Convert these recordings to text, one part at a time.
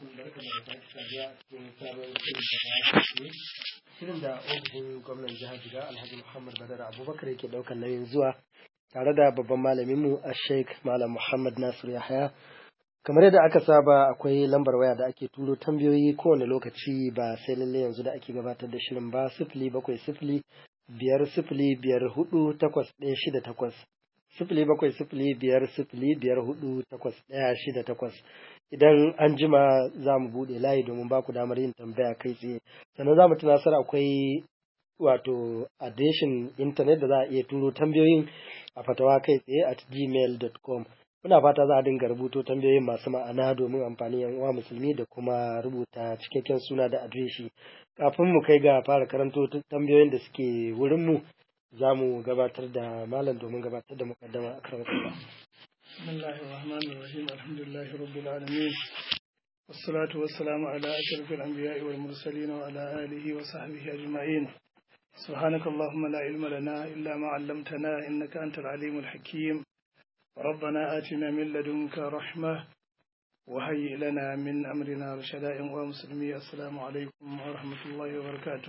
barka da sake saduwa cikin sabon shirin shirin da ofishin gwamnan jihar Jiga Alhaji Muhammad Badar Abubakar yake daukar nauyin zuwa tare da babban malaminmu a Sheikh Malam Muhammad Nasir Yahaya. Kamar yadda aka saba akwai lambar waya da ake turo tambayoyi kowane lokaci ba sai lalle yanzu da ake gabatar da shirin ba sifili bakwai sifili biyar sifili biyar hudu takwas ɗaya shida takwas sifili bakwai sifili biyar sifili biyar hudu takwas ɗaya shida takwas idan an jima za mu buɗe layi domin ba ku damar yin tambaya kai tsaye sannan za mu tunasar akwai wato adreshin intanet da za a iya turo tambayoyin a fatawa kai tsaye at gmail.com muna fata za a dinga rubuto tambayoyin masu ma'ana domin amfani yan uwa musulmi da kuma rubuta cikakken suna da adireshi kafin mu kai ga fara karanto tambayoyin da suke wurinmu za mu gabatar da malam domin gabatar da mukaddama a karan kasa. Bismillahir Rahmanir Rahim Alhamdulillahi Rabbil Alamin والصلاة والسلام على أشرف الأنبياء والمرسلين وعلى آله وصحبه أجمعين سبحانك اللهم لا علم لنا إلا ما علمتنا إنك أنت العليم الحكيم ربنا آتنا من لدنك رحمة وهيئ لنا من أمرنا رشدا ومسلمي السلام عليكم ورحمة الله وبركاته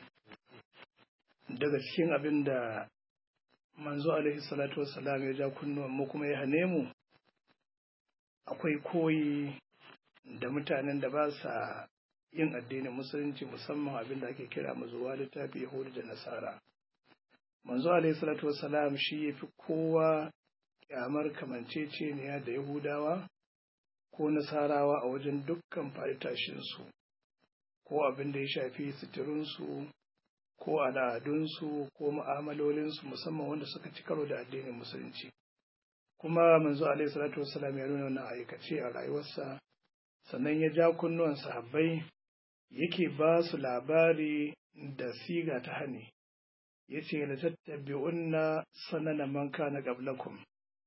daga cikin abin da manzo alaihi salatu wassalam ya ja kunnuwan mu kuma ya hane mu akwai koyi da mutanen da ba sa yin addinin musulunci musamman abin da ake kira mazuwa littafi yahudu da nasara manzo alaihi salatu wassalam shi ya fi kowa kyamar kamanceceniya da yahudawa ko nasarawa a wajen dukkan tashinsu ko abin da ya shafi suturunsu ko al'adunsu ko mu'amalolinsu musamman wanda suka ci karo da addinin musulunci kuma manzo alaihi salatu wassalam ya nuna wannan aikace a rayuwarsa sannan ya ja kunnuwan sahabbai yake ba su labari da siga ta hani yace la tattabi'unna sanana man kana qablakum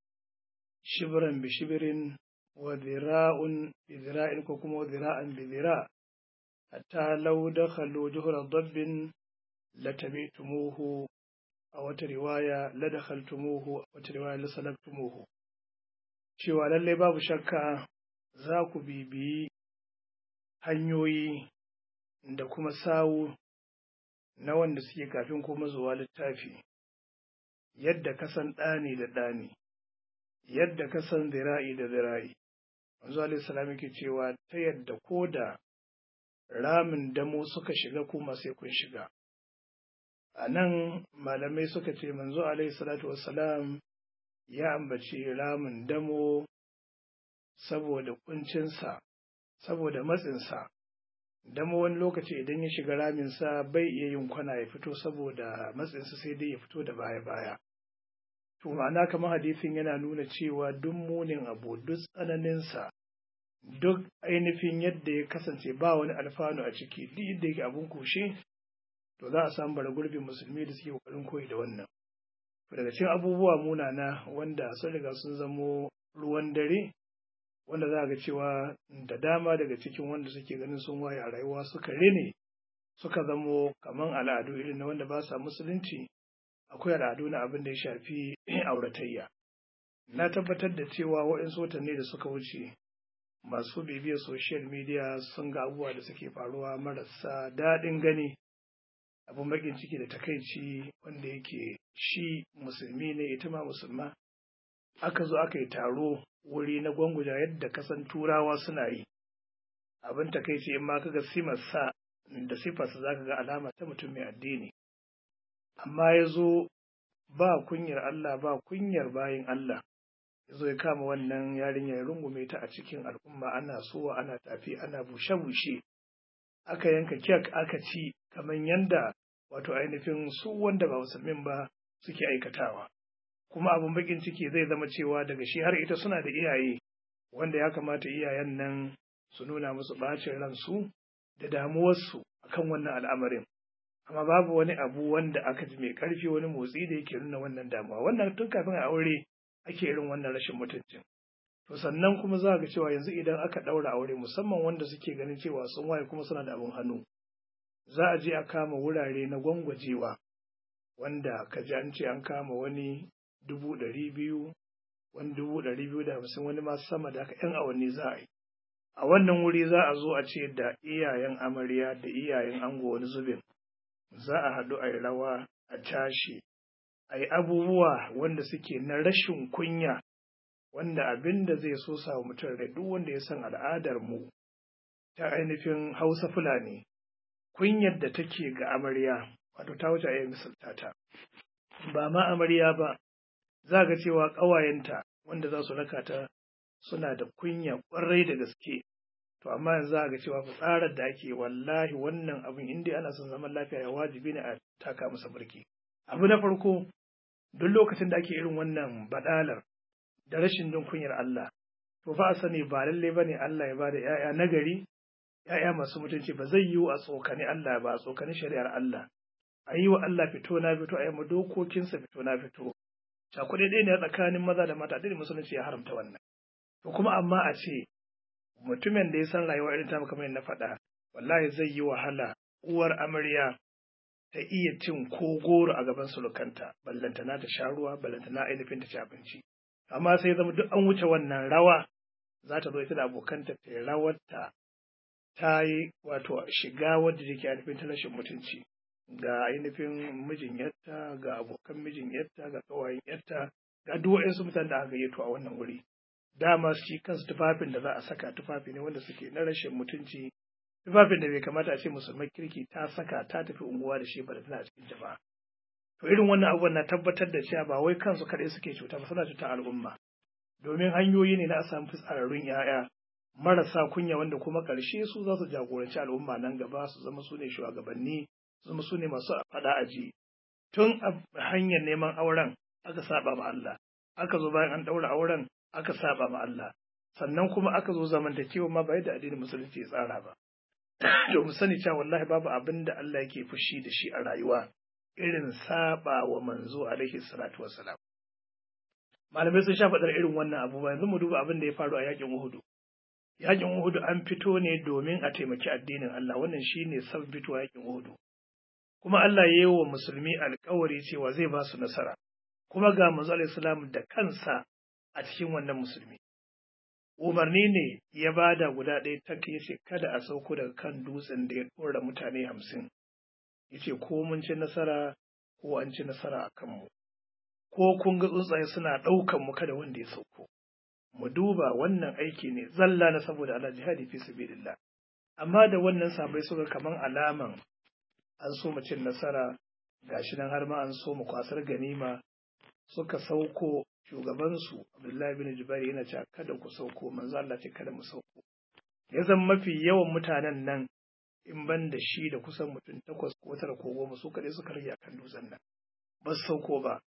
shibran bi shibrin wa dhira'un bi dhira'in ko kuma dhira'an bi dhira' hatta law dakhalu juhra dabbin latabi'tumuhu a wata riwaya la dakhaltumuhu a wata riwaya la salaktumuhu cewa lallai babu shakka za ku bibiyi hanyoyi da kuma sawu na wanda suke kafin kuma zuwa littafi yadda ka san ɗani da ɗani yadda ka san zira'i da zira'i manzo alaihi salam yake cewa ta yadda ko da ramin damo suka shiga kuma sai kun shiga a nan malamai suka ce manzo alaihi salatu wassalam ya ambaci ramin damo saboda kuncinsa saboda matsinsa damo wani lokaci idan ya shiga raminsa bai iya yin kwana ya fito saboda matsinsa sai dai ya fito da baya-baya to ma'ana kamar hadisin yana nuna cewa duk munin abu duk tsananinsa duk ainihin yadda ya kasance ba wani alfanu a ciki duk yadda yake abun kushe to za a samu bara gurbin musulmi da suke kokarin koyi da wannan daga cikin abubuwa munana wanda sun riga sun zamo ruwan dare wanda za ga cewa da dama daga cikin wanda suke ganin sun waye a rayuwa suka rene suka zamo kaman al'adu irin na wanda ba sa musulunci akwai al'adu na abin da ya shafi auratayya na tabbatar da cewa waɗansu watanni da suka wuce masu bibiyar social media sun ga abubuwa da suke faruwa marasa daɗin gani abin bakin ciki da takaici wanda yake shi musulmi ne ita ma musulma aka zo aka yi taro wuri na gwangwaja yadda kasan turawa suna yi abin takaici in ma kaga simarsa da sifarsa zaka ga alama ta mutum mai addini amma ya zo ba kunyar Allah ba kunyar bayin Allah ya zo ya kama wannan yarinya ya rungume ta a cikin al'umma ana sowa ana tafi ana bushe-bushe aka yanka kek aka ci kamar yanda wato ainihin su wanda ba musulmin ba suke aikatawa kuma abin bakin ciki zai zama cewa daga shi har ita suna da iyaye wanda ya kamata iyayen nan su nuna musu bacin ransu da damuwarsu akan wannan al'amarin amma babu wani abu wanda aka ji mai karfi wani motsi da yake nuna wannan damuwa wannan tun kafin a aure ake irin wannan rashin mutuncin to sannan kuma za ga cewa yanzu idan aka ɗaura aure musamman wanda suke ganin cewa sun waye kuma suna da abin hannu za a je a kama wurare na gwangwajewa wanda ka ji an ce an kama wani dubu ɗari biyu wani dubu ɗari biyu da hamsin wani ma sama da haka ‘yan awanni za a yi a wannan wuri za a zo a ce da iyayen amarya da iyayen ango wani zubin za a haɗu a yi rawa a tashi a yi abubuwa wanda suke na rashin kunya wanda abin da zai so sa mutum rai duk wanda ya san al'adar mu ta ainihin hausa fulani kunyar da take ga amarya wato ta wuce a misalta ta ba ma amarya ba za ga cewa ƙawayenta wanda za su raka ta suna da kunya ƙwarai da gaske to amma yanzu za ga cewa fitsarar da ake wallahi wannan abin inda ana son zaman lafiya ya wajibi ne a taka masa birki abu na farko duk lokacin da ake irin wannan badalar da rashin jin kunyar Allah to fa a sani ba lalle bane Allah ya bada ƴaƴa nagari ƴaƴa masu mutunci ba zai yiwu a tsokani Allah ba a tsokani shari'ar Allah a yi wa Allah fito na fito a yi ma dokokinsa fito na fito cakuɗe ɗaya ne tsakanin maza da mata da musulunci ya haramta wannan to kuma amma a ce mutumin da ya san rayuwa irin ta kamar na faɗa wallahi zai yi wahala uwar amarya ta iya cin ko goro a gaban surukanta ballantana ta sha ruwa ballantana ainihin ta ci abinci amma sai zama duk an wuce wannan rawa za ta zo ita da abokanta ta yi rawarta ta yi wato shiga wadda take ainihin ta rashin mutunci ga ainihin mijin yarta ga abokan mijin yarta ga kawayen yarta ga duk waɗansu mutanen da aka gayyato a wannan wuri dama shi kansu tufafin da za a saka tufafi ne wanda suke na rashin mutunci tufafin da bai kamata a ce musulman kirki ta saka ta tafi unguwa da shi ba da tana cikin jama'a to irin wannan abubuwan na tabbatar da cewa ba wai kansu kaɗai suke cuta ba suna cuta al'umma domin hanyoyi ne na a samu fitsararrun 'ya'ya marasa kunya wanda kuma ƙarshe su za su jagoranci al'umma nan gaba su zama su ne shugabanni su zama su ne masu faɗa aji tun a hanyar neman auren aka saba ma Allah aka zo bayan an ɗaura auren aka saba ma Allah sannan kuma aka zo zamantakewa ma ba yadda addinin musulunci ya tsara ba to mu sani cewa wallahi babu abin da Allah yake fushi da shi a rayuwa irin saba wa manzo alaihi salatu wassalam malamai sun sha faɗar irin wannan abu ba yanzu mu duba abin da ya faru a yakin Uhudu yakin Uhudu an fito ne domin a taimaki addinin Allah wannan shine sabon fitowa yakin Uhudu kuma Allah ya yi wa musulmi alkawari cewa zai ba su nasara kuma ga manzo alaihi salam da kansa a cikin wannan musulmi umarni ne ya bada guda ɗaya tak ya ce kada a sauko daga kan dutsen da ya ɗora mutane hamsin ya ce ko mun ci nasara ko an ci nasara a kanmu ko kun ga tsuntsaye suna ɗaukan mu kada wanda ya sauko mu duba wannan aiki ne zalla na saboda Allah jihadi fi sabilillah amma da wannan sabai suka kaman alaman an so mu cin nasara gashi nan har ma an so mu kwasar ganima suka sauko shugabansu Abdullahi bin Jubair yana cewa kada ku sauko manzo Allah ce kada mu sauko ya zan mafi yawan mutanen nan in ban da shi da kusan mutum takwas ko tara ko goma su kaɗai suka rage akan dutsen nan ba su sauko ba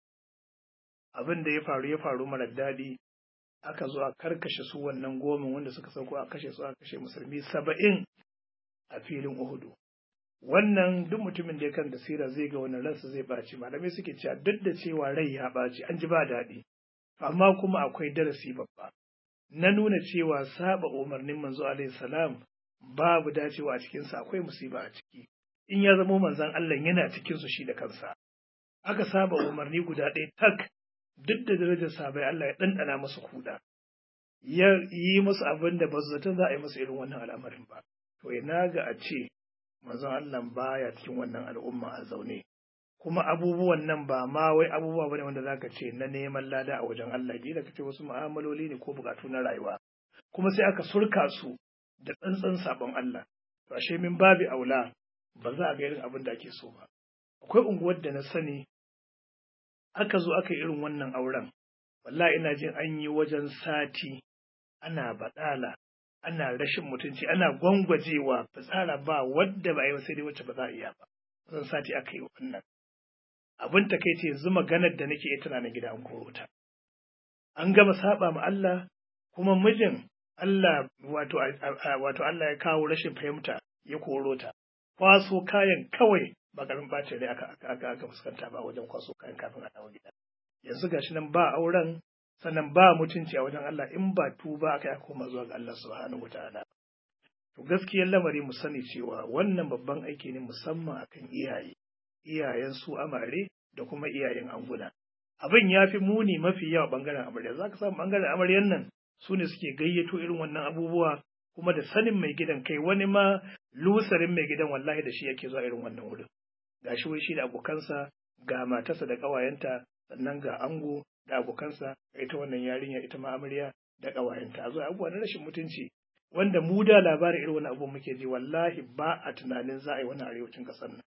abin da ya faru ya faru mara daɗi aka zo a karkashe su wannan goma wanda suka sauko a kashe su a kashe musulmi saba'in a filin Uhudu wannan duk mutumin da ya kan da sira zai ga wannan ransa zai ɓaci malamai suke cewa duk da cewa rai ya ɓaci an ji ba daɗi amma kuma akwai darasi babba na nuna cewa saba umarnin manzo alaihi salam babu dacewa a cikinsa akwai musiba a ciki in ya zamo manzon Allah yana cikin su shi da kansa aka saba umarni guda ɗaya tak duk da darajar sabai Allah ya ɗanɗana musu kuɗa ya yi musu abin da ba su zaton za a yi musu irin wannan al'amarin ba to ina ga a ce manzon Allah baya cikin wannan al'umma a zaune kuma abubuwan nan ba ma wai abubuwa bane wanda zaka ce na neman lada a wajen Allah kila ka ce wasu mu'amaloli ne ko bukatu na rayuwa kuma sai aka surka su da tsantsan sabon Allah to ashe min babi aula ba za a ga irin abin da ake so ba akwai unguwar da na sani aka zo aka yi irin wannan auren wallahi ina jin an yi wajen sati ana baɗala ana rashin mutunci ana gwangwajewa fitsara ba wadda ba a yi sai dai wacce ba za a iya ba wajen sati aka yi wannan abin ta kai ce yanzu maganar da nake tana na gida an koro ta an gama saba ma Allah kuma mijin Allah wato wato Allah ya kawo rashin fahimta ya koro ta kwaso kayan kawai ba garin bacin rai aka aka aka fuskanta ba wajen kwaso kayan kafin a dawo gida yanzu gashi nan ba auren sannan ba mutunci a wajen Allah in ba tuba aka yi koma zuwa ga Allah subhanahu wataala to gaskiyar lamari mu sani cewa wannan babban aiki ne musamman akan iyaye iyayen su amare da kuma iyayen anguna abin ya fi muni mafi yawa bangaren amarya za ka samu bangaren amaryan nan su ne suke gayyato irin wannan abubuwa kuma da sanin mai gidan kai wani ma lusarin mai gidan wallahi da shi yake zuwa irin wannan wurin ga shi wai shi da abokansa ga matarsa da ƙawayenta sannan ga ango da abokansa ita wannan yarinya ita ma amarya da ƙawayenta a zo abubuwa na rashin mutunci wanda mu da labarin irin wani abu muke ji wallahi ba a tunanin za a yi wani arewacin ƙasar nan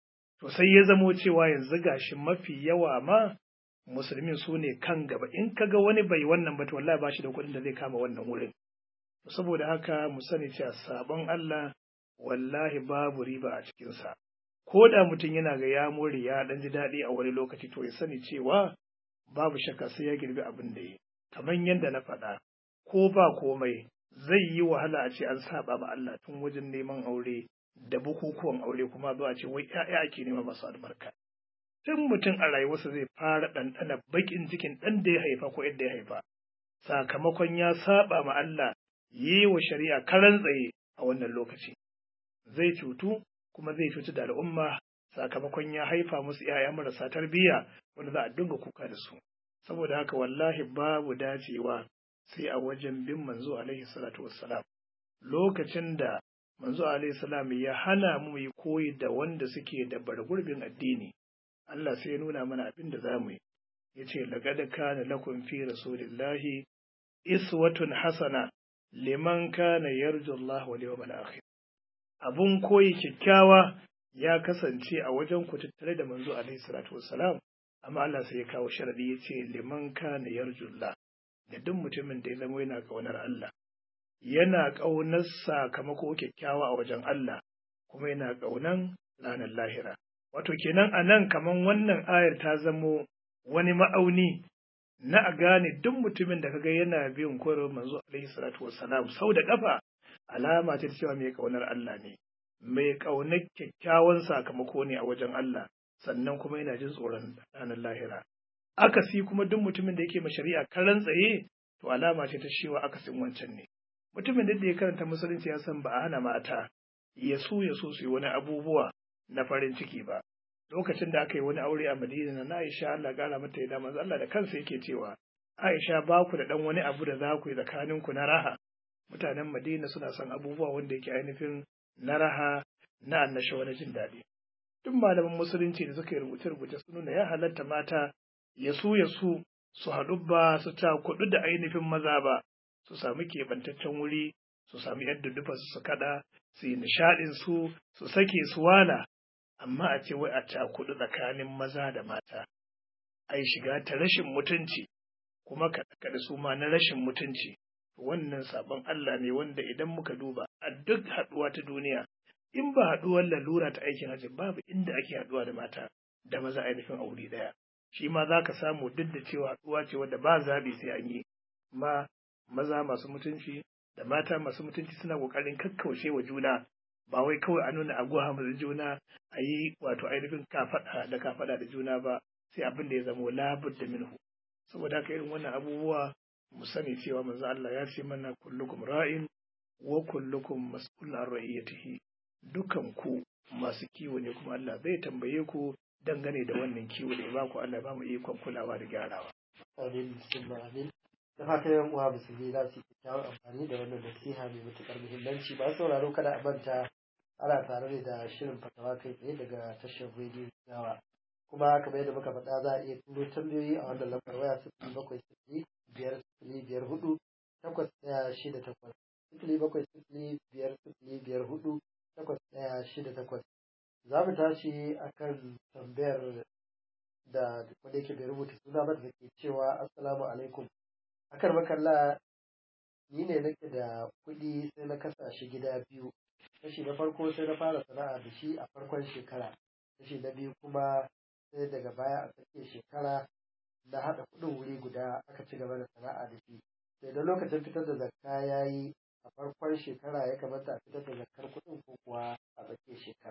to sai ya zamo cewa yanzu gashi mafi yawa ma musulmin su ne kan gaba in ka ga wani bai wannan ba to wallahi ba shi da kuɗin da zai kama wannan wurin saboda haka mu sani cewa sabon Allah wallahi babu riba a cikinsa ko da mutum yana ga ya more ya dan ji daɗi a wani lokaci to ya sani cewa babu shakka sai ya girbi abin da ya kamar yadda na faɗa ko ba komai zai yi wahala a ce an saba ma Allah tun wajen neman aure da bukukuwan aure kuma zuwa ce wai ƴaƴa ake nema masu albarka tun mutum a rayuwarsa zai fara ɗanɗana baƙin cikin ɗan da ya haifa ko yadda ya haifa sakamakon ya saba ma Allah yi wa shari'a karan tsaye a wannan lokaci zai cutu kuma zai cutu da al'umma sakamakon ya haifa musu ‘ya'ya marasa tarbiyya wanda za a dinga kuka da su saboda haka wallahi babu dacewa sai a wajen bin manzo alaihi salatu wassalam lokacin da manzo alaihi salam ya hana mu yi koyi da wanda suke da bargurbin addini Allah sai ya nuna mana abin da za mu yi ya ce laqad kana lakum fi rasulillahi iswatun hasana liman kana yarju Allah wal yawmal akhir abun koyi kyakkyawa ya kasance a wajen ku tattare da manzo alaihi salatu wassalam amma Allah sai ya kawo sharadi ya ce liman kana yarju Allah da duk mutumin da ya zama yana kaunar Allah yana kaunar sakamako kyakkyawa a wajen Allah kuma yana kaunan ranar lahira wato kenan a nan kaman wannan ayar ta zamo wani ma'auni na a gane duk mutumin da kaga yana bin koyarwar manzo alaihi salatu wassalam sau da kafa alama ce ta cewa mai kaunar Allah ne mai kaunar kyakkyawan sakamako ne a wajen Allah sannan kuma yana jin tsoron ranar lahira akasi kuma duk mutumin da yake ma shari'a karan tsaye to alama ce ta cewa akasin wancan ne mutumin da ya karanta musulunci ya san ba a hana mata ya so ya so su yi wani abubuwa na farin ciki ba lokacin da aka yi wani aure a Madina na Aisha Allah kara mata yadda manzo Allah da kansa yake cewa Aisha ba ku da dan wani abu da za ku yi tsakanin ku na raha mutanen Madina suna son abubuwa wanda yake ainihin na raha na annashawa na jin daɗi duk malaman musulunci da suka yi rubuce-rubuce sun nuna ya halatta mata ya su ya su su haɗu ba su ta kuɗu da ainihin maza ba su sami keɓantaccen wuri su sami yadda dufa su kaɗa su yi nishaɗin su su sake su wala amma a ce wai a cakuɗu tsakanin maza da mata ai shiga ta rashin mutunci kuma kaɗe su ma na rashin mutunci wannan sabon Allah ne wanda idan muka duba a duk haɗuwa ta duniya in ba haɗuwar lalura ta aikin hajji babu inda ake haɗuwa da mata da maza ainihin aure ɗaya shi ma za ka samu duk da cewa haɗuwa ce wadda ba zaɓi sai an yi ma maza masu mutunci da mata masu mutunci suna ƙoƙarin kakkaushe wa juna ba wai kawai a nuna aguwa da juna a yi wato ainihin kafaɗa da kafaɗa da juna ba sai abin da ya zama labud da minhu saboda haka irin wannan abubuwa mu sani cewa manzo Allah ya ce mana kullukum ra'in wa kullukum mas'ulun an ra'iyatihi dukan ku masu kiwo ne kuma Allah zai tambaye ku dangane da wannan kiwo da ya baku Allah ba mu ikon kulawa da gyarawa amin bismillah amin da fatan yan uwa musulmi za su yi kyakkyawar amfani da wannan nasiha mai matuƙar muhimmanci ba sauraro kada a manta ana tare ne da shirin fatawa kai tsaye daga tashar rediyo gawa kuma kamar yadda muka faɗa za a iya turo tambayoyi a wannan lambar waya sifili bakwai sifili biyar sifili biyar hudu takwas ɗaya shida takwas sifili bakwai sifili biyar sifili biyar hudu takwas ɗaya shida takwas za mu tashi akan tambayar da wanda yake bai rubuta suna ba da ke cewa assalamu alaikum akan makalla ni ne nake da kuɗi sai na kasa shi gida biyu kashi na farko sai na fara sana'a da shi a farkon shekara kashi na biyu kuma sai daga baya a tsakiyar shekara na haɗa kuɗin wuri guda aka ci gaba da sana'a da shi sai da lokacin fitar da zakka ya yi a farkon shekara ya kamata a fitar da zakkar kuɗin ko kuwa a tsakiyar shekara.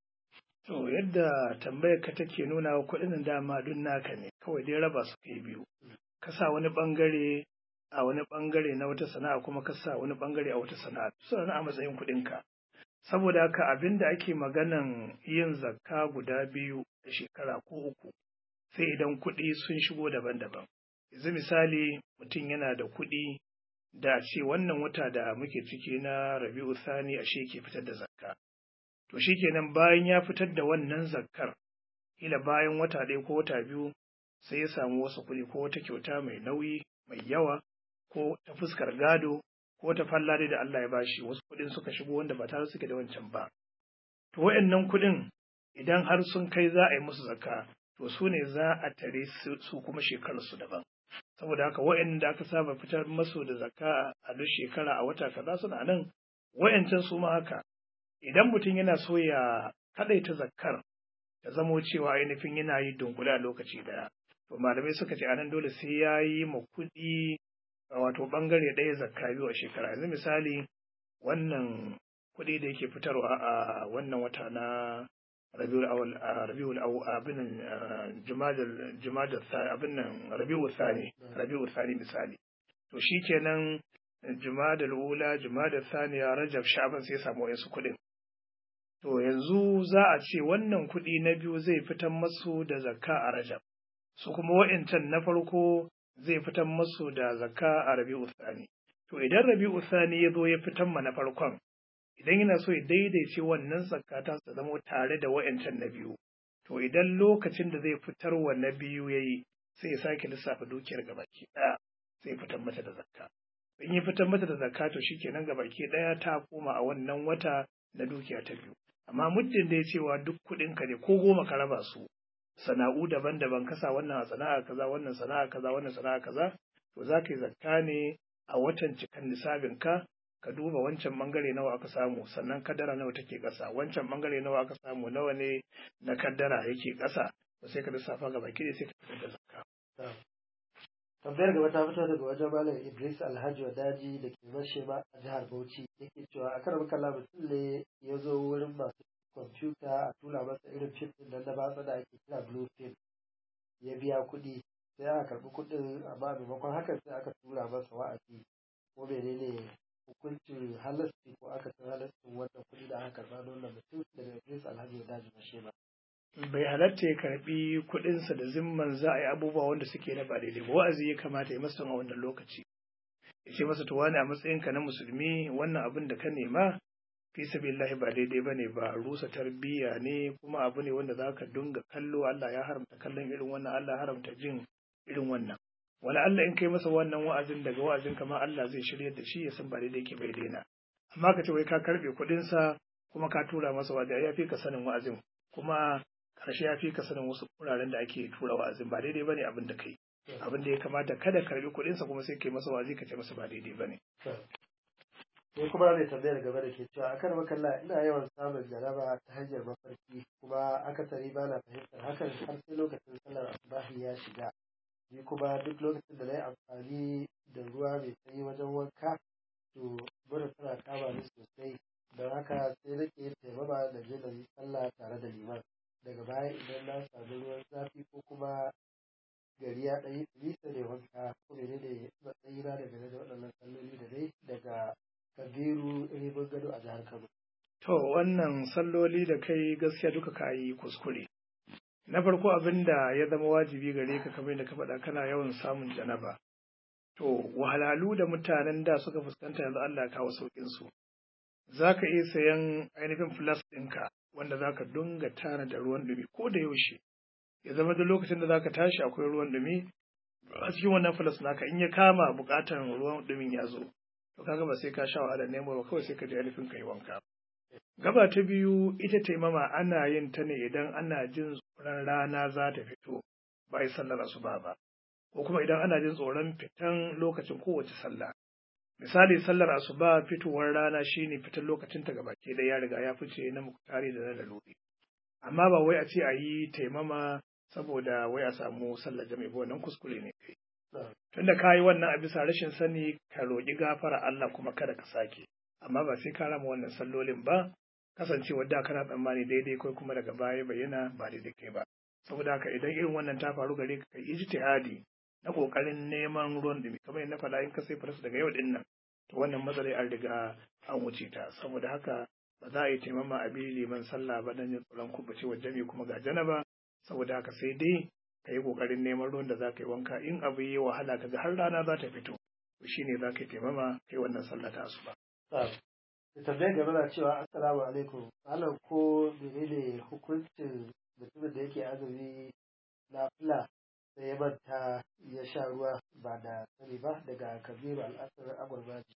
To yadda tambayar ka take nuna wa kuɗin dama duk naka ne kawai dai raba su kai biyu. Ka sa wani ɓangare a wani ɓangare na wata sana'a kuma ka sa wani ɓangare a wata sana'a suna a matsayin kuɗinka. Saboda haka abin da ake maganan yin zakka guda biyu da shekara ko uku sai idan kuɗi sun shigo daban-daban. Yanzu misali mutum yana da kuɗi da ce wannan wata da muke ciki na rabi'u sani ashe ke fitar da zakka to shikenan bayan ya fitar da wannan zakkar ila bayan wata ɗaya ko wata biyu sai ya samu wasu kuɗi ko wata kyauta mai nauyi mai yawa ko ta fuskar gado ko ta fallare da Allah ya bashi wasu kuɗin suka shigo wanda ba tare suke da wancan ba to wayannan kuɗin idan har sun kai za a yi musu zakka to su ne za a tare su kuma shekarar su daban saboda haka wayanda aka saba fitar masu da zakka a duk shekara a wata kaza suna nan wayancan su ma haka idan mutum yana so ya kadaita zakkar ta zamo cewa ainihin yana yi dunkule a lokaci daya to malamai suka ce anan dole sai ya yi ma kuɗi wato bangare ɗaya zakka biyu a shekara yanzu misali wannan kuɗi da yake fitarwa a wannan wata na rabiul awal rabiul awal abin jumadal jumadal abin nan rabiul thani rabiul thani misali to shikenan jumadal ula jumadal thaniya rajab sha'ban sai samu wayansu kuɗin to yanzu za a ce wannan kuɗi na biyu zai fitar masu da zakka a rajab su kuma wa'incan na farko zai fitar masu da zakka a rabi'u thani to idan rabi'u thani ya zo ya fitar ma na farkon idan yana so ya daidaice wannan zakka ta su zama tare da wa'incan na biyu to idan lokacin da zai fitar wa na biyu yayi sai ya sake lissafa dukiyar gabaki ɗaya sai fitar mata da zakka in ya fitar mata da zakka to shikenan gabaki ɗaya ta koma a wannan wata na dukiya ta biyu amma muddin da ya cewa duk kuɗinka ne ko goma ka raba su sana'u daban-daban kasa wannan a sana'a kaza wannan sana'a kaza wannan sana'a kaza to za ka yi zakka ne a watan cikan nisabin ka ka duba wancan bangare nawa aka samu sannan kaddara nawa take ƙasa wancan bangare nawa aka samu nawa ne na kaddara yake ƙasa to sai ka lissafa ga baki sai ka fitar da zakka tambayar gaba ta fito daga wajen malam idris alhaji wadaji da ke mashema a jihar bauchi yake cewa a karar kala mutum ne ya zo wurin masu kwamfuta a tura masa irin fim din nan na batsa da ake kira blue film ya biya kuɗi sai aka karɓi kuɗin amma maimakon hakan sai aka tura masa wa'azi ko menene hukuncin halasti ko aka san halastin wannan kuɗi da aka karɓa don wannan mutum daga idris alhaji wadaji mashema bai halatta ya karbi kuɗinsa da zimman za a yi abubuwa wanda suke na ba daidai ba wa'azi ya kamata ya masa a wannan lokaci ya ce masa to wani a matsayinka na musulmi wannan abin da ka nema fi sabilillahi ba daidai bane ba rusa tarbiyya ne kuma abu ne wanda zaka dinga kallo Allah ya haramta kallon irin wannan Allah ya haramta jin irin wannan wala Allah in kai masa wannan wa'azin daga wa'azin kama Allah zai shirya da shi ya san ba daidai yake bai daina amma ka ce wai ka karbe kuɗinsa kuma ka tura masa wa'azi ya fi ka sanin wa'azin kuma karshe ya fi ka sanin wasu wuraren da ake tura wa'azin ba daidai bane abin da kai abin da ya kamata kada karbi kuɗinsa kuma sai kai masa wa'azi ka ce masa ba daidai bane sai kuma mai tambayar gaba da ke cewa akan makalla ina yawan samun jaraba ta hanyar mafarki kuma akasari ba na fahimtar hakan har sai lokacin sallar asubahi ya shiga ni kuma duk lokacin da na yi amfani da ruwa mai sanyi wajen wanka to mura tana kama ni sosai don haka sai nake yin taimama da je da yi sallah tare da liman daga baya idan na samu ruwan zafi ko kuma gari ya ɗanyi nisa da wanka ko mene ne matsayina daga da waɗannan salloli da dai daga kabiru ribin gado a jihar kano. To wannan salloli da kai gaskiya duka ka yi kuskure. Na farko abin da ya zama wajibi gare ka kamar da ka faɗa kana yawan samun janaba. To wahalhalu da mutanen da suka fuskanta yanzu Allah ya kawo sauƙin su. Za ka iya sayan ainihin flas ɗinka wanda za ka dunga tana da ruwan ɗumi ko da yaushe. Ya zama da lokacin da za ka tashi akwai ruwan ɗumi a cikin wannan flas naka in ya kama buƙatar ruwan ɗumin ya zo. To kaga ba sai ka sha wahala nemo ba kawai sai ka je ainihin ka yi wanka. Gaba ta biyu ita taimama ana yin ta ne idan ana jin tsoron rana za ta fito ba yi sallar asuba ba. Ko kuma idan ana jin tsoron fitan lokacin kowace sallah. Misali sallar asuba fitowar rana shine fitan lokacin ta gabaki da ya riga ya fice na muktari da na laluri. Amma ba wai a ce a yi taimama saboda wai a samu sallar jami'a ba wannan kuskure ne kai. Tunda ka yi wannan a bisa rashin sani ka roƙi gafara Allah kuma kada ka sake. Amma ba sai ka rama wannan sallolin ba kasancewar da kana tsammani daidai kai kuma daga baya bayyana ba daidai kai ba. Saboda haka idan irin wannan ta faru gare ka kai ijtihadi na kokarin neman ruwan dumi kamar yadda faɗa in ka sai farsu daga yau din nan to wannan matsalai an riga an wuce ta saboda haka ba za a yi taimama a bi liman sallah ba dan yin tsoron kubucewar jami kuma ga janaba saboda haka sai dai ka yi ƙoƙarin neman ruwan da za ka yi wanka in abu yi wahala ka ga har rana za ta fito to shine za ka taimama kai wannan sallah ta asuba da tambayar gaba na cewa assalamu alaikum malam ko menene hukuncin mutumin da yake azumi na fila da ya manta ya sha ruwa ba da sani ba daga kabiru al'asar agwarbaji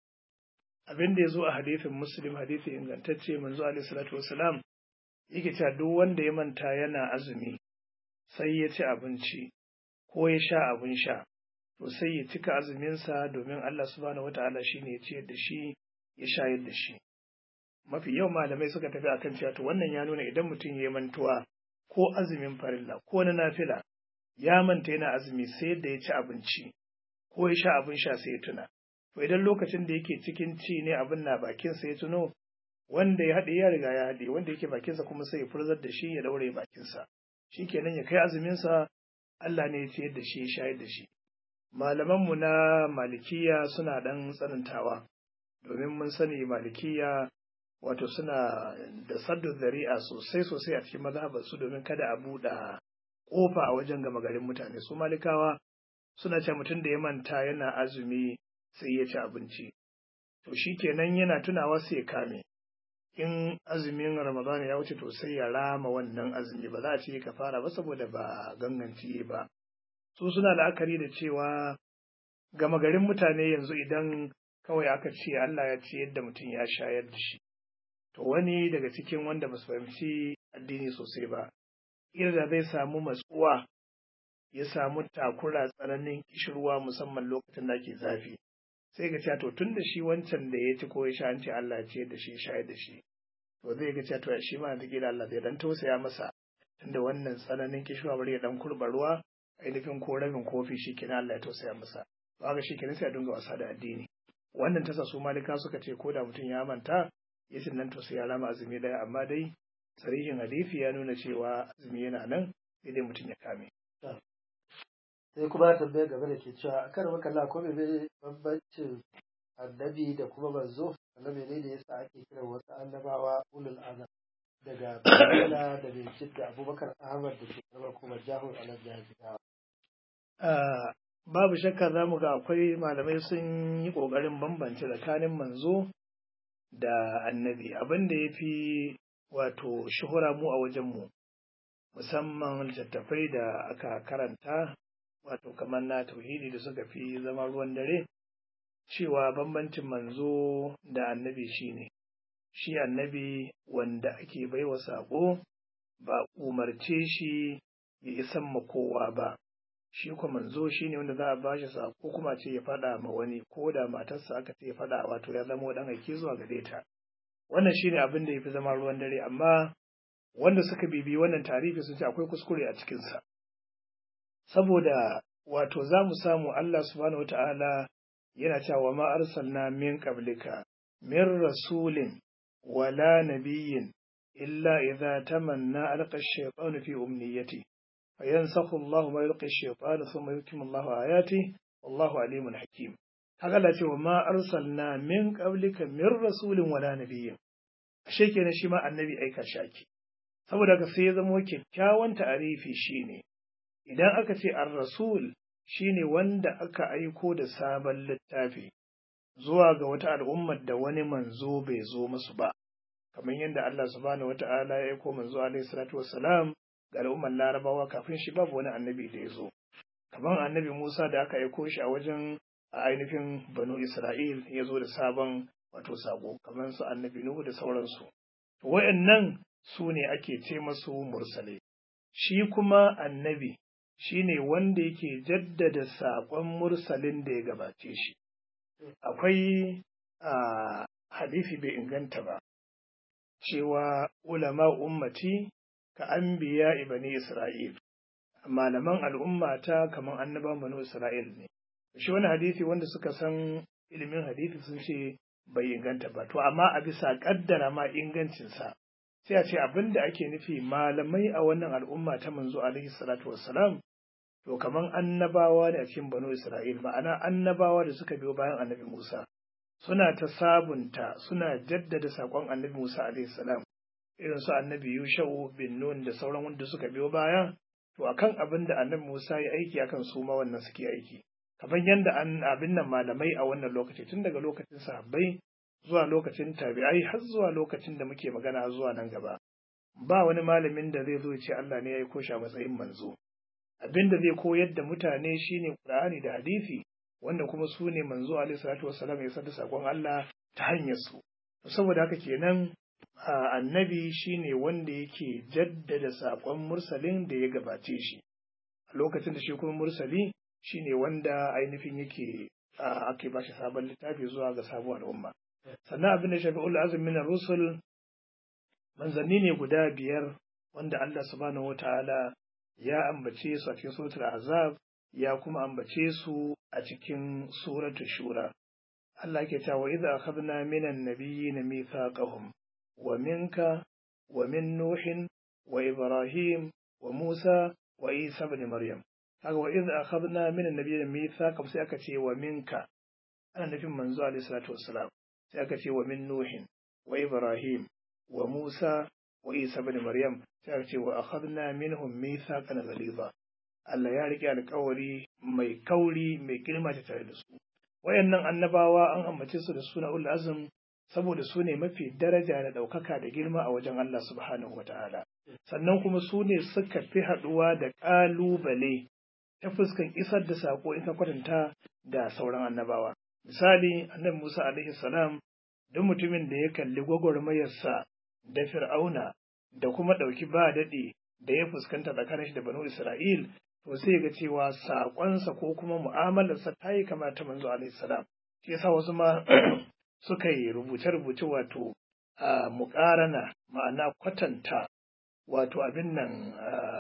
abin da ya zo a hadithin muslim hadithi ingantacce manzo alaihi salatu wasalam yake cewa duk wanda ya manta yana azumi sai ya ci abinci ko ya sha abin sha to sai ya cika azuminsa domin Allah subhanahu wata'ala shine ya ciyar da shi ya shayar da shi mafi yau malamai suka tafi akan cewa to wannan ya nuna idan mutum ya mantuwa ko azumin farilla ko na nafila ya manta yana azumi sai da ya ci abinci ko ya sha abin sha sai ya tuna to idan lokacin da yake cikin ci ne abin na bakinsa ya tuno wanda ya haɗe ya riga ya haɗe wanda yake bakinsa kuma sai ya furzar da shi ya daure bakinsa shikenan ya kai azuminsa Allah ne ya ciyar da shi ya shayar da shi malamanmu na malikiya suna ɗan tsanantawa domin mun sani malikiya wato suna da saddu zari'a sosai sosai a cikin mazhabar su domin kada a buɗe ƙofa a wajen gama garin mutane su malikawa suna ce mutum da ya manta yana azumi sai ya ci abinci to shi kenan yana tunawa sai ya kame in azumin ramadana ya wuce to sai ya rama wannan azumi ba za a ce ka fara ba saboda ba ganganci ba su suna la'akari da cewa gama garin mutane yanzu idan kawai aka ce Allah ya ce yadda mutum ya shayar da shi to wani daga cikin wanda ba su fahimci addini sosai ba da zai samu matsuwa ya samu takura tsananin kishirwa musamman lokacin da ake zafi sai ga cewa to tun da shi wancan da ya ci ko ya sha an ce Allah ce da shi shayar da shi to zai ga cewa to shi ma da kila Allah zai dan tausaya masa tunda wannan tsananin kishirwa bari ya dan kurba ruwa ainihin ko rabin kofi shi kenan Allah ya tausaya masa to haka shi kenan sai a dinga wasa da addini wannan tasa su malika suka ce ko da mutum ya manta yasin nan to sai ya rama azumi daya amma dai sarihin hadisi ya nuna cewa azumi yana nan sai dai mutum ya kame sai kuma tambayar gaba da ke cewa a kan makalla ko mene bambancin annabi da kuma manzo annabi ne da yasa ake kiran wasu annabawa ulul azam daga bayyana da bincik da abubakar ahmad da ke karbar kuma jahun alal jihar babu shakka za mu ga akwai malamai sun yi ƙoƙarin bambance tsakanin manzo da annabi abin da ya fi wato shuhura mu a wajenmu musamman littattafai da aka karanta wato kamar na tauhidi da suka fi zama ruwan dare cewa bambancin manzo da annabi shine shi annabi wanda ake baiwa saƙo ba umarce shi ya isan ma kowa ba shi kuma manzo shine wanda za a ba shi saƙo kuma ce ya faɗa ma wani ko da matarsa aka ce ya faɗa wato ya zama ɗan aiki zuwa gare ta wannan shine abin da ya fi zama ruwan dare amma wanda suka bibi wannan tarihi sun ce akwai kuskure a cikinsa saboda wato za mu samu Allah subhanahu wata'ala yana cewa ma arsalna min qablika min rasulin wala nabiyyin illa idza tamanna alqa ash-shaytanu fi umniyati fayansakhu Allah ma yulqi ash-shaytanu thumma yutimmu Allah ayati wallahu alimun hakim haka Allah ce wa ma arsalna min qablika min rasulin wala nabiyyin ashe kenan shi ma annabi aika shaki saboda ka sai ya zama kyakkyawan ta'arifi shine idan aka ce ar-rasul shine wanda aka aiko da sabon littafi zuwa ga wata al'ummar da wani manzo bai zo musu ba kamar yadda Allah subhanahu wata'ala ya aiko manzo alaihi salatu wassalam ga al'ummar larabawa kafin shi babu wani annabi da ya zo kamar annabi Musa da aka aiko shi a wajen a ainihin banu Isra'il ya zo da sabon wato sako kamar su annabi Nuhu da sauransu wayannan su ne ake ce masu mursalai shi kuma annabi shi ne wanda yake jaddada saƙon mursalin da ya gabace shi akwai a hadisi bai inganta ba cewa ulama ummati ka an biya ibani isra'il malaman al'ummata kamar annaban banu isra'il ne shi wani hadisi wanda suka san ilimin hadisi sun ce bai inganta ba to amma a bisa kaddara ma ingancinsa sai a ce abin da ake nufi malamai a wannan al'umma ta manzo alaihi salatu wassalam to kaman annabawa ne a cikin banu isra'il ma'ana annabawa da suka biyo bayan annabi musa suna ta sabunta suna jaddada saƙon annabi musa alaihi salam irin su annabi yusha'u bin nun da sauran wanda suka biyo baya to akan abin da annabi musa ya aiki akan su ma wannan suke aiki kamar yadda an abin nan malamai a wannan lokaci tun daga lokacin sahabbai zuwa lokacin tabi'ai har zuwa lokacin da muke magana zuwa nan gaba ba wani malamin da zai zo ce Allah ne ya yi kosha matsayin manzo abin da zai koyar da mutane shine Qur'ani da hadisi wanda kuma su ne manzo alaihi salatu wassalam ya sada sakon Allah ta hanyar su saboda haka kenan annabi shine wanda yake jaddada sakon mursalin da ya gabace shi a lokacin da shi kuma mursali shine wanda ainihin yake ake ba shi sabon littafi zuwa ga sabuwar al'umma sannan abin da shafi ul azm min rusul manzanni ne guda biyar wanda Allah subhanahu wataala ya ambace su a cikin suratul azab ya kuma ambace su a cikin suratul shura Allah ke cewa idza akhadna minan nabiyyin mithaqahum wa minka wa min nuhin wa ibrahim wa musa wa isa ibn maryam kaga wa idza akhadna minan nabiyyin mithaqahum sai aka ce wa minka ana nufin manzo alaihi salatu wassalam sai aka ce wa min nuhin wa ibrahim wa musa wa isa ibn maryam sai aka ce wa akhadna minhum mithaqan ghaliza Allah ya rike alƙawari mai kauri mai girma ta tare da su wayannan annabawa an ambace su da suna ul azm saboda su ne mafi daraja da ɗaukaka da girma a wajen Allah subhanahu wataala sannan kuma su ne suka fi haɗuwa da ƙalubale ta fuskan isar da sako in ka kwatanta da sauran annabawa misali annabi Musa alaihi salam duk mutumin da ya kalli gwagwarmayarsa da fir'auna da kuma ɗauki ba daɗi da ya fuskanta tsakanin shi da banu Isra'il to sai ga cewa saƙonsa ko kuma mu'amalarsa ta yi kamar ta manzo alaihi salam shi yasa wasu ma suka yi rubuce-rubuce wato a muƙarana ma'ana kwatanta wato abin nan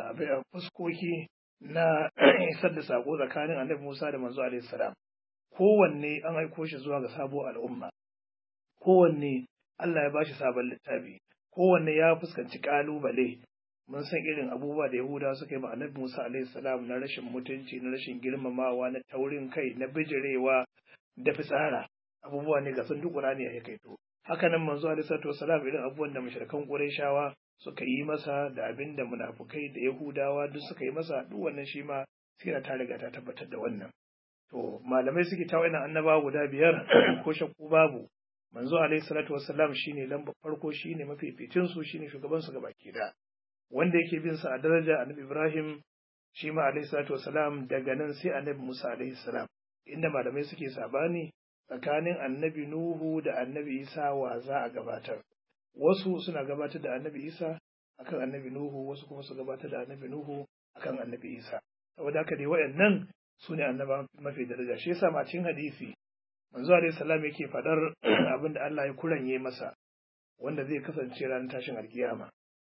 fuskoki na isar da saƙo tsakanin annabi Musa da manzo alaihi salam kowanne an aiko shi zuwa ga sabuwar al'umma kowanne Allah ya bashi sabon littafi kowanne ya fuskanci ƙalubale mun san irin abubuwa da Yahudawa suka yi ma Annabi Musa alaihi salam na rashin mutunci na rashin girmamawa na taurin kai na bijirewa da fitsara abubuwa ne ga sun duk Qur'ani ya kai to haka nan manzo alaihi salatu wasalam irin abubuwan da mushrikan Qurayshawa suka yi masa da abin da munafukai da Yahudawa duk suka yi masa duk wannan shi ma sira ta riga ta tabbatar da wannan to malamai suke ta wa'annan annabawa guda biyar ko shakku babu manzo alaihi salatu wassalam shine lamba farko shine mafificin su shine shugaban su gabaki da wanda yake bin sa a daraja annabi Ibrahim shi ma alaihi salatu wassalam daga nan sai annabi Musa alaihi salam inda malamai suke sabani tsakanin annabi Nuhu da annabi Isa wa za a gabatar wasu suna gabatar da annabi Isa akan annabi Nuhu wasu kuma su gabatar da annabi Nuhu akan annabi Isa saboda haka dai wayannan su ne annaba mafi daraja shi yasa ma cikin hadisi manzo alaihi salam yake fadar abin da Allah ya kuranye masa wanda zai kasance ranar tashin alkiyama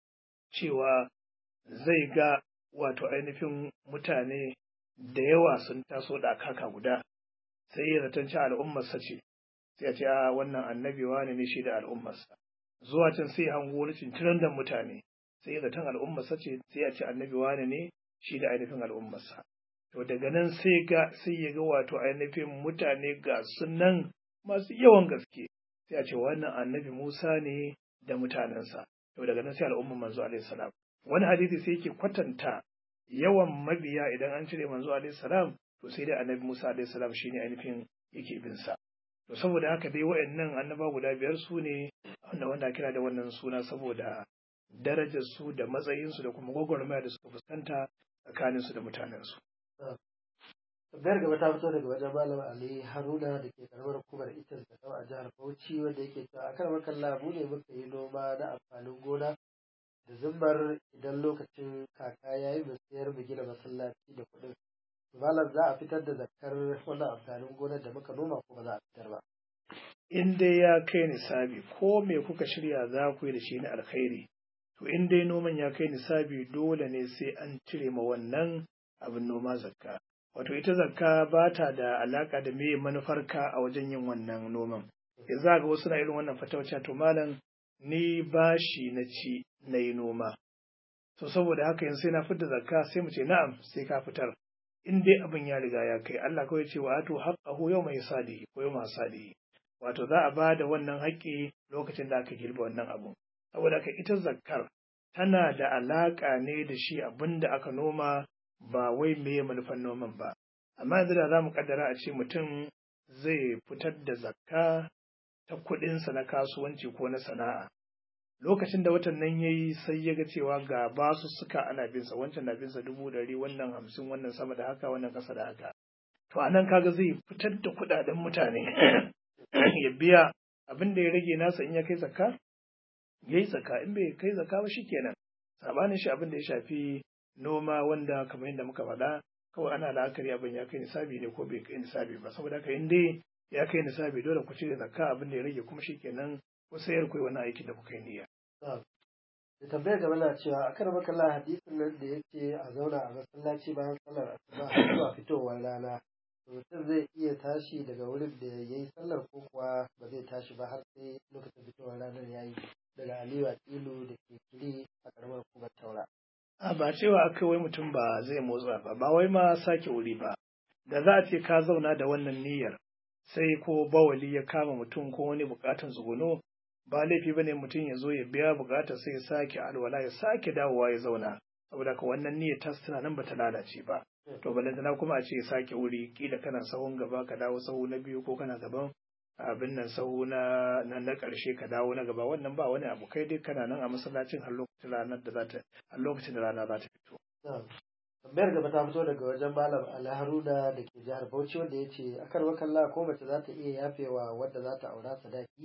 cewa zai ga wato ainihin mutane da yawa sun taso da kaka guda sai ya zaton ci al'ummarsa ce sai ya ce a wannan annabi wani ne shi da al'ummarsa zuwa can sai ya hango wani cinciran da mutane sai ya zaton al'ummarsa ce sai ya ce annabi wani ne shi da ainihin al'ummarsa to daga nan sai ga sai ya ga wato ainihin mutane ga sunan masu yawan gaske sai a ce wannan annabi Musa ne da mutanensa to daga nan sai al'ummar manzo alaihi salam wani hadisi sai yake kwatanta yawan mabiya idan an cire manzo alaihi salam to sai dai annabi Musa alaihi salam shine ainihin yake bin sa to saboda haka dai wayannan annaba guda biyar su ne wanda wanda kira da wannan suna saboda darajar su da matsayin su da kuma gwagwarmaya da suka fuskanta tsakanin su da mutanen su Tambayar gaba ta fito daga wajen Malam Ali Haruna da ke karamar hukumar Itas da a jihar Bauchi wanda yake cewa a karamar kalla mu ne muka yi noma na amfanin gona da zumbar idan lokacin kaka ya yi mu sayar mu gina masallaci da kuɗin. Malam za a fitar da zakar wannan amfanin gonar da muka noma ko ba za a fitar ba. In dai ya kai nisabi ko me kuka shirya za ku yi da shi na alkhairi to in dai noman ya kai nisabi dole ne sai an cire ma wannan abin noma zakka. Wato ita zakka ba ta da alaka da me manufarka a wajen yin wannan noman. Ya za ga wasu na irin wannan fatawacin to malam ni bashi na ci na yi noma. To saboda haka yanzu sai na fitar zakka sai mu ce na'am sai ka fitar. In dai abin ya riga ya kai Allah kawai ce wa ato haqqahu yawma yasadihi ko yawma sadihi. Wato za a ba da wannan haƙƙi lokacin da aka girbe wannan abu. Saboda haka ita zakkar tana da alaƙa ne da shi abin da aka noma ba wai meye manufan noman ba amma yanzu da za mu kaddara a ce mutum zai fitar da zakka ta kuɗinsa na kasuwanci ko na sana'a lokacin da watan nan yayi sai ya ga cewa ga basu suka ana binsa wancan na binsa dubu ɗari wannan hamsin wannan sama da haka wannan ƙasa da haka to a nan kaga zai fitar da kuɗaɗen mutane ya biya abin da ya rage nasa in ya kai zakka ya yi zakka in bai kai zakka ba shikenan sabanin shi abin da ya shafi noma wanda kamar yadda muka faɗa kawai ana la'akari abin ya kai nisabi ne ko bai kai nisabi ba saboda haka in dai ya kai nisabi dole ku cire zakka abin da ya rage kuma shikenan ku sayar ku wani aikin da kuka yi niyya. da tambayar gaba na cewa a kan makalla hadisin nan da yake a zauna a masallaci bayan sallar asuba har zuwa fitowar rana mutum zai iya tashi daga wurin da ya yi sallar ko kuwa ba zai tashi ba har sai lokacin fitowar ranar ya yi daga aliyu a tilu da ke kiri a karamar hukumar taura. A ba cewa aka wai mutum ba zai motsa ba ba wai ma sake wuri ba da za a ce ka zauna da wannan niyyar sai ko bawali ya kama mutum ko wani bukatan tsuguno ba laifi bane mutum ya zo ya biya bukatar sai ya sake alwala ya sake dawowa ya zauna saboda ka wannan niyyar ta tana nan bata lalace ba to balantana kuma a ce ya sake wuri kila kana sahun gaba ka dawo sahu na biyu ko kana gaban abin nan sahu na na na karshe ka dawo na gaba wannan ba wani abu kai dai kana nan a masallacin har lokacin ranar da za ta har lokacin da rana za ta fito tambayar gaba ta fito daga wajen malam ali haruna da ke jihar bauchi wanda ya ce akar wakalla ko mace za ta iya yafewa wadda za ta aura sadaki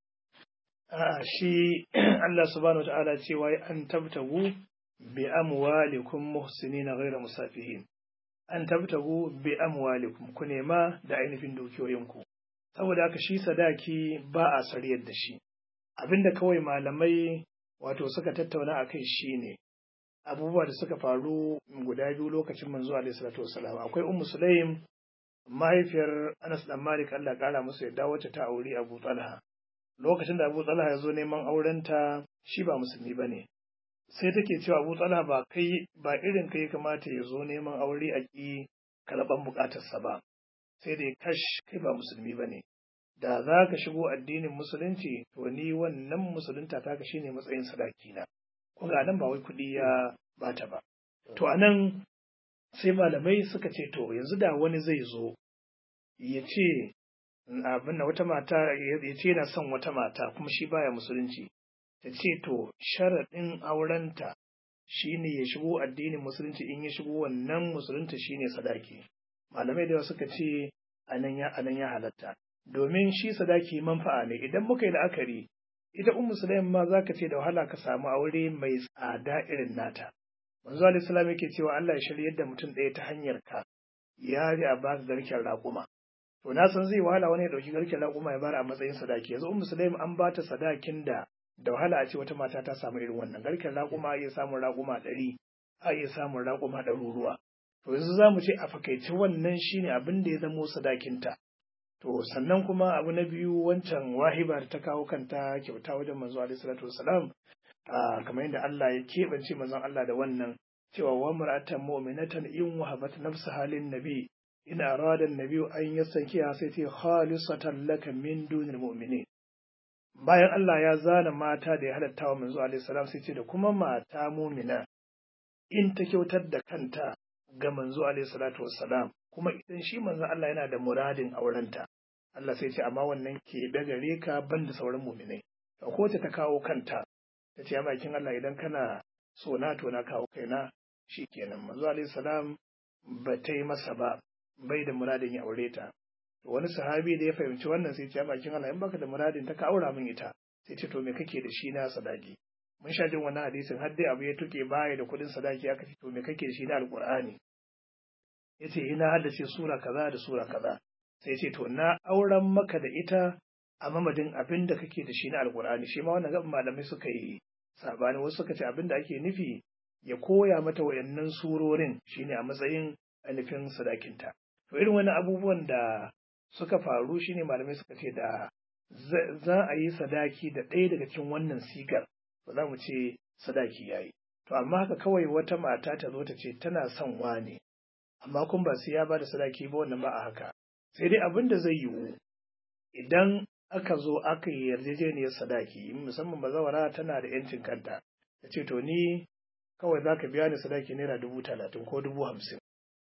A'a shi Allah subhanahu wata'ala cewa an tabtagu bi amwalikum muhsinina ghayra musafihin an tabtagu bi amwalikum ku nema da ainihin dukiyoyinku saboda haka shi sadaki ba a sariyar da shi abinda kawai malamai wato suka tattauna a kai shine abubuwa da suka faru guda biyu lokacin manzo alaihi salatu wasalam akwai ummu sulaim mahaifiyar Anas dan Malik Allah kara musu yadda wacce ta auri Abu Talha lokacin da Abu Talha ya zo neman aurenta shi ba musulmi bane sai take cewa Abu Talha ba kai ba irin kai kamata ya zo neman aure a ki karban bukatarsa ba sai dai kash kai ba musulmi bane da za ka shigo addinin musulunci to ni wannan musulunta ta ka shine matsayin sadaki na ko ga nan ba wai kuɗi ya bata ba to anan sai malamai suka ce to yanzu da wani zai zo ya ce abin da wata mata ya ce yana son wata mata kuma shi baya musulunci ta ce to sharaɗin aurenta shine ya shigo addinin musulunci in ya shigo wannan musulunta shine sadaki malamai da suka ce anan ya anan ya halatta domin shi sadaki manfa'a ne idan muka yi la'akari ita ummu sulaim ma zaka ce da wahala ka samu aure mai tsada irin nata manzo alaihi salam yake cewa Allah ya shiryar da mutum ɗaya ta hanyar ka ya ji a baka garken raƙuma to na san zai wahala wani ya ɗauki garken raƙuma ya bar a matsayin sadaki yanzu ummu sulaim an ba ta sadakin da da wahala a ce wata mata ta samu irin wannan garken raƙuma a iya samun raƙuma ɗari a iya samun raƙuma ɗaruruwa to yanzu za mu ce a fakaice wannan shine abin da ya zamo sadakinta to sannan kuma abu na biyu wancan wahiba da ta kawo kanta kyauta wajen manzo alaihi salatu wasalam kamar yadda Allah ya keɓance manzon Allah da wannan cewa wa mar'atan mu'minatan in wahabat nafsaha lin nabi in arada an-nabi an yastankiha sai ta khalisatan laka min dunil mu'minin bayan Allah ya zana mata da ya halatta wa manzo alaihi salam sai ce da kuma mata mu'mina in ta kyautar da kanta ga manzo alaihi salatu wassalam kuma idan shi manzon Allah yana da muradin aurenta Allah sai ce amma wannan ke da gare ka banda sauran mu'minai ko ta kawo kanta ta ce makin Allah idan kana so na to na kawo kaina shikenan manzo alaihi salam ba ta yi masa ba bai da muradin ya aure ta wani sahabi da ya fahimci wannan sai ce makin Allah in baka da muradin ta ka aura min ita sai ce to me kake da shi na sadaki mun sha jin wannan hadisin har dai abu ya tuke baya da kuɗin sadaki aka ce to me kake da shi na alqur'ani yace ina haddace sura kaza da sura kaza sai ce to na auren maka da ita a mamadin abin da kake da shi na alkur'ani shi ma wannan gaban malamai suka yi sabani wasu suka ce abin da ake nufi ya koya mata wayannan surorin shine a matsayin ainihin sadakinta to irin wani abubuwan da suka faru shine malamai suka ce da za a yi sadaki da ɗaya daga cikin wannan sigar ba za mu ce sadaki yayi to amma haka kawai wata mata ta zo ta ce tana son wane amma kun ba sai ya ba da sadaki ba wannan ba a haka sai dai abin da zai yiwu idan aka zo aka yi yarjejeniyar sadaki musamman bazawara tana da yancin kanta ta ce to ni kawai za ka biya ni sadaki naira dubu talatin ko dubu hamsin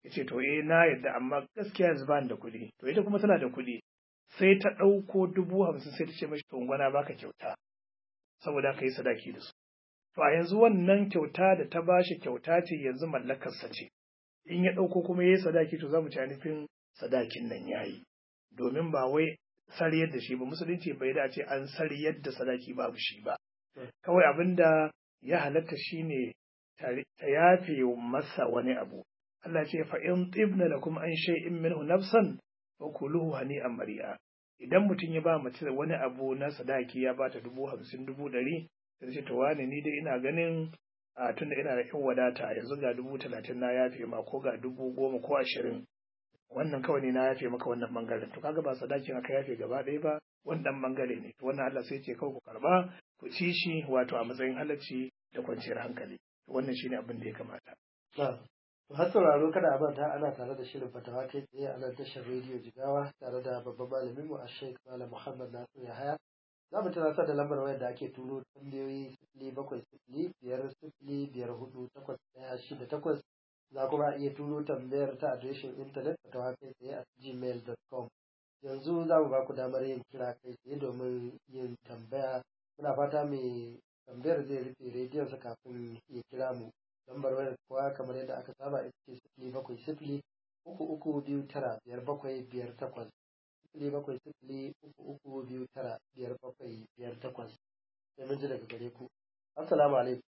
ya ce to eh na yadda amma gaskiya yanzu ba da kuɗi to ita kuma tana da kuɗi sai ta ɗauko dubu hamsin sai ta ce mashi to gwana baka kyauta saboda ka yi sadaki da su to a yanzu wannan kyauta da ta bashi kyauta ce yanzu mallakarsa ce in ya ɗauko kuma ya yi sadaki to za mu ci nufin sadakin nan ya yi domin ba wai sariyar da shi ba musulunci bai da ce an sariyar da sadaki babu shi ba kawai abin da ya halatta shine ta yafe masa wani abu Allah ce fa in tibna lakum an shay'in minhu nafsan fa kuluhu hani'an mari'a idan mutum ya ba mace wani abu na sadaki ya bata dubu hamsin dubu ɗari sai ce to wani ni dai ina ganin a tunda ina da yan wadata yanzu ga dubu talatin na yafe ma ko ga dubu goma ko ashirin wannan kawai ne na yafe maka wannan bangaren to kaga ba sadakin aka yafe gaba ɗaya ba wannan bangare ne to wannan Allah sai ce kawai ku karba ku ci shi wato a matsayin halacci da kwanciyar hankali wannan shine abin da ya kamata To har sauraro kada a manta ana tare da shirin fatawa kai tsaye a nan tashar rediyo Jigawa tare da babban malamin mu a Sheikh Malam Muhammad Nasir Yahaya. Za mu tunasar da lambar wayar da ake turo tambayoyi sifili bakwai sifili biyar sifili biyar hudu takwas ɗaya shida takwas za kuma iya turo tambayar ta adireshin intanet fatawa kai tsaye a gmail.com. Yanzu za mu ba ku damar yin kira kai tsaye domin yin tambaya. Muna fata mai tambayar zai rufe rediyonsa kafin ya kira mu. lambar wayar kuwa kamar yadda aka saba ita ce sifili bakwai sifili uku uku biyu tara biyar bakwai biyar takwas sifili bakwai sifili uku uku biyu tara biyar bakwai biyar takwas sai mun ji daga gare ku assalamu alaikum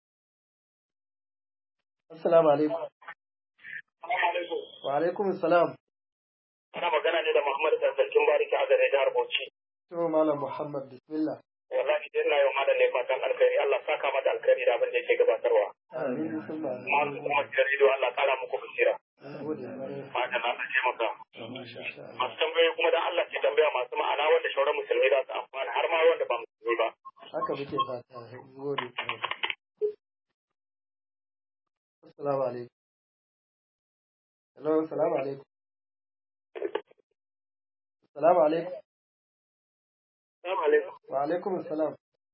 assalamu alaikum wa alaikum assalam ana magana ne da Muhammad Sarkin Bariki a gare jihar Bauchi to malam Muhammad bismillah wallahi dai ina yi wa malam ne fatan alkhairi Allah saka mata alkhairi da abin da yake gabatarwa amin bismillah masu kuma jaridu Allah kara muku basira gode kwarai fatan Allah taimaka masha Allah masu tambayoyi kuma dan Allah ke tambaya masu ma'ana wanda shauran musulmi za su amfana har ma wanda ba musulmi ba haka muke fata gode kwarai assalamu alaikum hello assalamu alaikum assalamu alaikum Assalamu alaikum wa alaikum assalam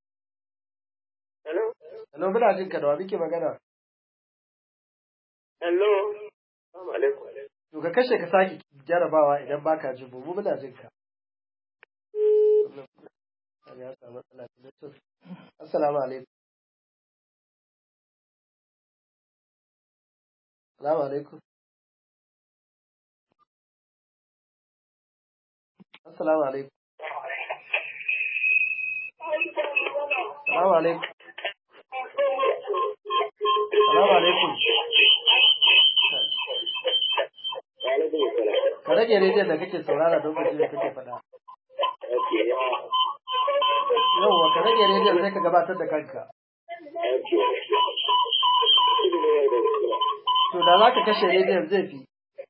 hello hello muna jin ka da wa muke magana hello assalamu alaikum to ka kashe ka sake jarabawa idan baka jin mu mu muna jin ka ya samu matsala ta network assalamu alaikum assalamu alaikum assalamu alaikum assalamu alaikum assalamu alaikum ka rage rediyon da kake saurara don ka ji da kake faɗa yauwa ka rage rediyon sai ka gabatar da kanka to da za ka kashe rediyon zai fi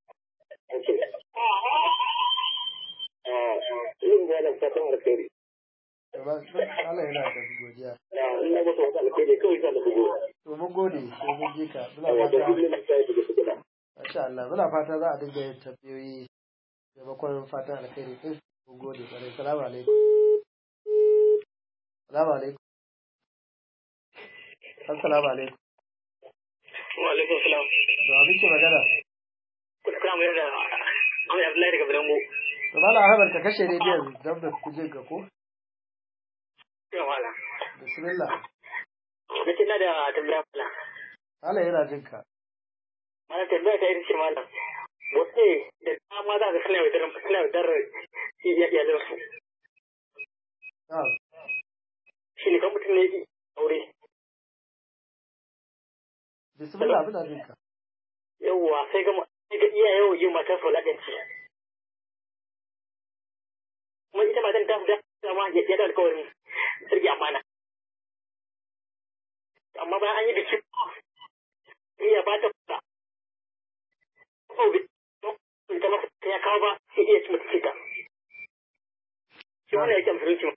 yin gwanin fatan alkhairi Gaba- Allah yana da godiya na ina masa wata alkhairi kawai sa da bugu to mun gode sai mun ji ka muna da fata kullum na sai da su gida Masha Allah, muna fata za a dinga yin tambayoyi maimakon fatan alkhairi din. Mun gode kwarai. Salamu alaikum. Salamu alaikum. Assalamu alaikum. wa alaikum salam Da wa muke magana? kuna kira mu da Ahmed Abdullahi daga Bidango To Malam Ahmad ka kashe rediyon don da ku jin ka ko? ina wala Bismillah. na ce na da tambaya mala Malam yana jin ka. mana tambaya ta ita ce malam wasu ne da dama za ka suna yaudar suna yaudar iyalansu Na'am. shi ne kan mutum ne yake aure Bismillah muna jin ka. yawwa sai ga sai ga iyaye yau yin matar su ladanci kuma ita matan ta da dama ya ya da alƙawarin sirgi amana amma bayan an yi biki iya ba ta kuɗa ko bi ta masa ya kawo ba sai iya ci mata cika shi wannan yake musulunci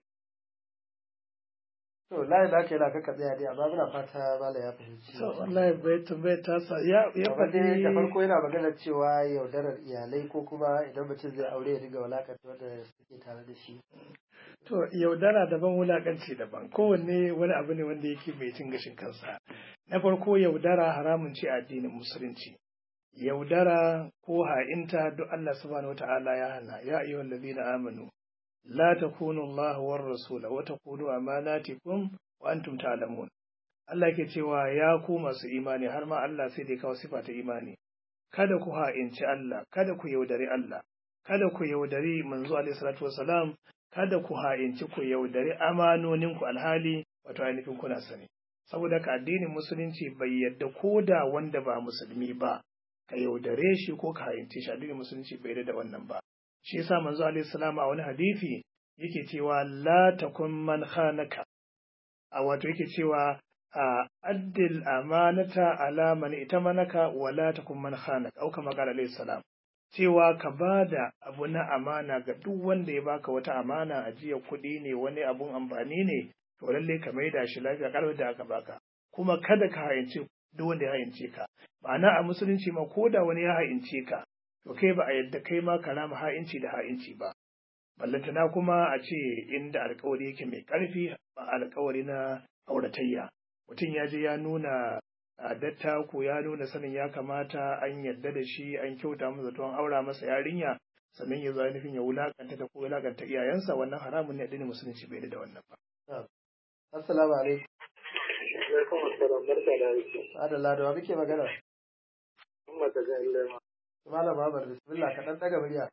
To layin da aka yana kaka tsaya dai amma muna fata Malam ya fahimci. so wallahi bai tambayar ta sa ya ya Kamar dai da faɗi farko yana magana cewa yaudarar iyalai ko kuma idan mutum zai aure ya dinga walakanta wanda suke tare da shi. to yaudara daban wulakanci daban kowanne wani abu ne wanda yake mai cin gashin kansa na farko yaudara haramun ce a addinin musulunci yaudara ko ha'inta duk Allah subhanahu wata'ala ya hana ya ayyuhal ladina amanu la takunu Allah war rasula wa takunu amanatikum wa antum ta'lamun Allah ke cewa ya ku masu imani har ma Allah sai dai kawo sifa ta imani kada ku ha'inci Allah kada ku yaudari Allah kada ku yaudari manzo alaihi salatu wasalam kada ku ha'inci ku yaudari amanoninku alhali wato ainihin kuna sani saboda ka addinin musulunci bai yadda ko da wanda ba musulmi ba ka yaudare shi ko ka ha'ince shi addinin musulunci bai da wannan ba shi yasa manzo alaihi salam a wani hadisi yake cewa la takun man khanaka a wato yake cewa a addil amanata ala man itamanaka wa la takun man khanaka au kama qala alaihi salam cewa ka ba da abu na amana ga duk wanda ya baka wata amana a jiya kuɗi ne wani abun amfani ne to lalle ka maida shi lafiya kalmar da aka baka kuma kada ka hayance duk wanda ya hayance ka ma'ana a musulunci ma ko da wani ya hayance ka to kai ba a yadda kai ma ka rama ha'inci da ha'inci ba ballantana kuma a ce inda alkawari yake mai ƙarfi ba alkawari na auratayya mutum ya je ya nuna a dattako ya nuna sanin ya kamata an yadda da shi an kyauta masa tuwon aura masa yarinya sannan ya zo ainihin ya wulakanta ta ko wulakanta iyayensa wannan haramun ne addinin musulunci bai da wannan ba. Assalamu alaikum. Alaikum assalam barka da aiki. Adalla da wa muke magana? Umma ta ga ilma. Malam Muhammad bismillah ka dan daga murya.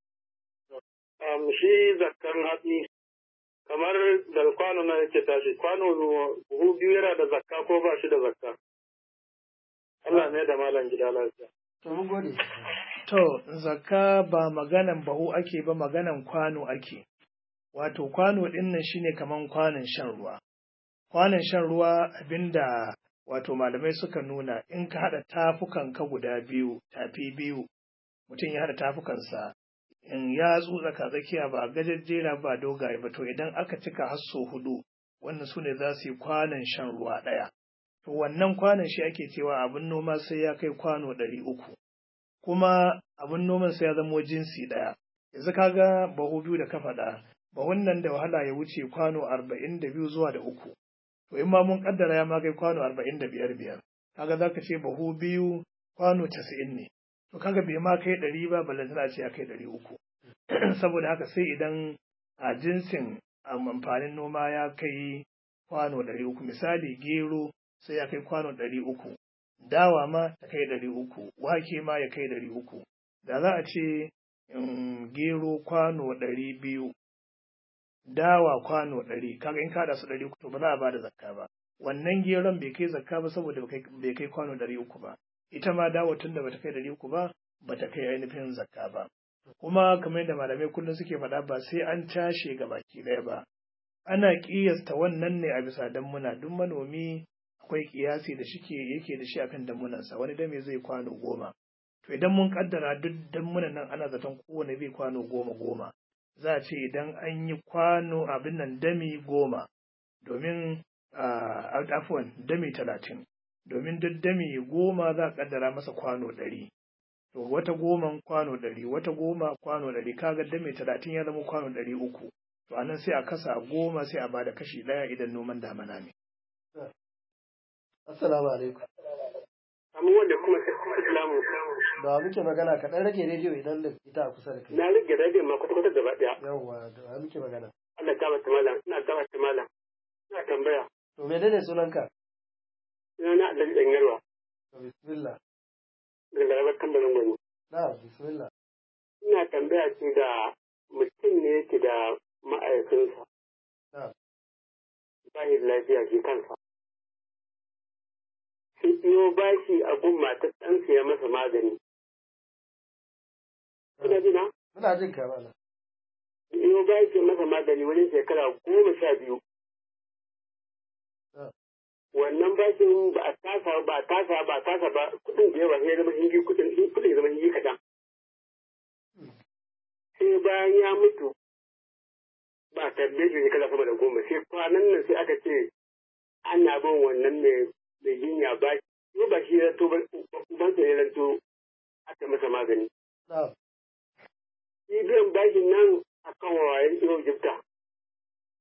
Um, shi zakkan hatsi kamar da kwano na yake tashi kwano buhu biyu yana da zakka ko ba shi da zakka. Allah ne da malam gida lafiya. To mun gode. To, zakka ba maganan bahu ake ba maganan kwano ake. Wato, kwano ɗin nan shine kaman kwanon shan ruwa. Kwanon shan ruwa abinda wato malamai suka nuna in ka haɗa tafukan ka guda biyu, tafi biyu, mutum ya haɗa tafukansa, in ya tsaka tsakiya ba gajejjera ba dogaye ba, to idan aka cika hasso hudu, wannan su ne za su yi kwanon shan ruwa ɗaya. To, wannan kwanon shi ake cewa abin noma sai ya kai kwano ɗari uku. kuma abin noman sai ya zamo jinsi ɗaya. Yanzu kaga bahu biyu da ka faɗa, bahun nan da wahala ya wuce kwano arba'in da biyu zuwa da uku. To in ma mun kaddara ya ma kai kwano arba'in da biyar biyar. Kaga za ka ce bahu biyu kwano casa'in ne. To kaga bai ma kai ɗari ba ballantana ce ya kai ɗari uku. Saboda haka sai idan a jinsin amfanin noma ya kai kwano ɗari uku. Misali gero sai ya kai kwano ɗari uku. dawa ma ta kai ɗari uku, wake ma ya kai ɗari uku. Da za a ce gero kwano ɗari biyu, dawa kwano ɗari, kaga in kada su ɗari uku to ba za a ba da zakka ba. Wannan geron bai kai zakka ba saboda bai kai kwano ɗari uku ba. Ita ma dawa tun da bata kai ɗari uku ba, bata kai ainihin zakka ba. Kuma kamar yadda malamai kullum suke faɗa ba sai an cashe ga baki ɗaya ba. Ana ƙiyasta wannan ne a bisa dan muna duk manomi akwai kiyasi da shike yake da shi akan damunansa wani dame zai kwano goma to idan mun kaddara duk damunan nan ana zaton kowane zai kwano goma goma za a ce idan an yi kwano abin nan dami goma domin afwan dami talatin domin duk dami goma za a kaddara masa kwano ɗari to wata goman kwano ɗari wata goma kwano ɗari kaga dami talatin ya zama kwano ɗari uku to anan sai a kasa goma sai a bada kashi ɗaya idan noman damana ne Assalamu alaikum. Amma wanda kuma Islamu. Da wa muke magana ka dan rage rediyo idan da ita a kusa da kai. Na rage rediyo ma kwata-kwata gaba ɗaya. Yawwa, da wa muke magana. Allah ta bata malam, ina ta bata malam. Ina tambaya. To menene sunanka? Ina na Allah ɗan yarwa. To bismillah. Daga garabar tambarin gwani. Na bismillah. Ina tambaya ce da mutum ne yake da ma'aikinsa. Na. Ba shi da lafiya shi kansa. Sai iyo bashi a gun matar ɗansa ya masa magani. Kuna ji na? Muna jin ka mana. Iyo bashi ya masa magani wajen shekara goma sha biyu. wannan bashin ba a tasa ba a tasa ba a tasa ba kudin da yawa sai ya zama hingi kudin kudin ya zama hingi kaɗan. Sai bayan ya mutu ba tabbe shi shekara sama da goma sai kwanan nan sai aka ce ana bin wannan mai mai jinya ba shi ba shi ya to ba uban sa ya ranto aka masa magani. Shi biyan bashin nan akan wayan yau jibta.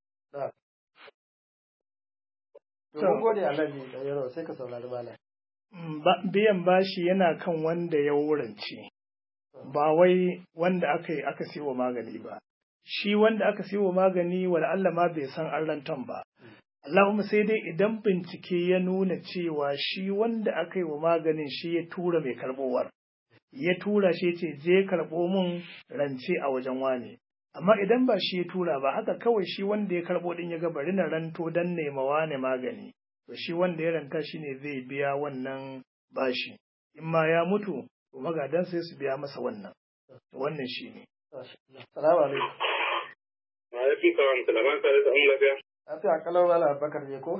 To mun gode Allah ne da yaro sai ka saurari malam. biyan bashi yana kan wanda ya wurance ba wai wanda aka yi aka siyo magani ba shi wanda aka siyo magani wala Allah ma bai san an rantan ba Allahumma sai dai idan bincike ya nuna cewa shi wanda aka yi wa maganin shi ya tura mai karbowar ya tura shi ce je karɓo mun rance a wajen wane amma idan ba shi ya tura ba haka kawai shi wanda ya karɓo din ya ga bari na ranto dan nema wane magani to shi wanda ya ranta shi ne zai biya wannan bashi in ma ya mutu to magadan sai su biya masa wannan to wannan shi ne Salamu alaikum. Alaikum salam, salaman sa da an lafiya. Lafiya kalau wala bakar ne ko?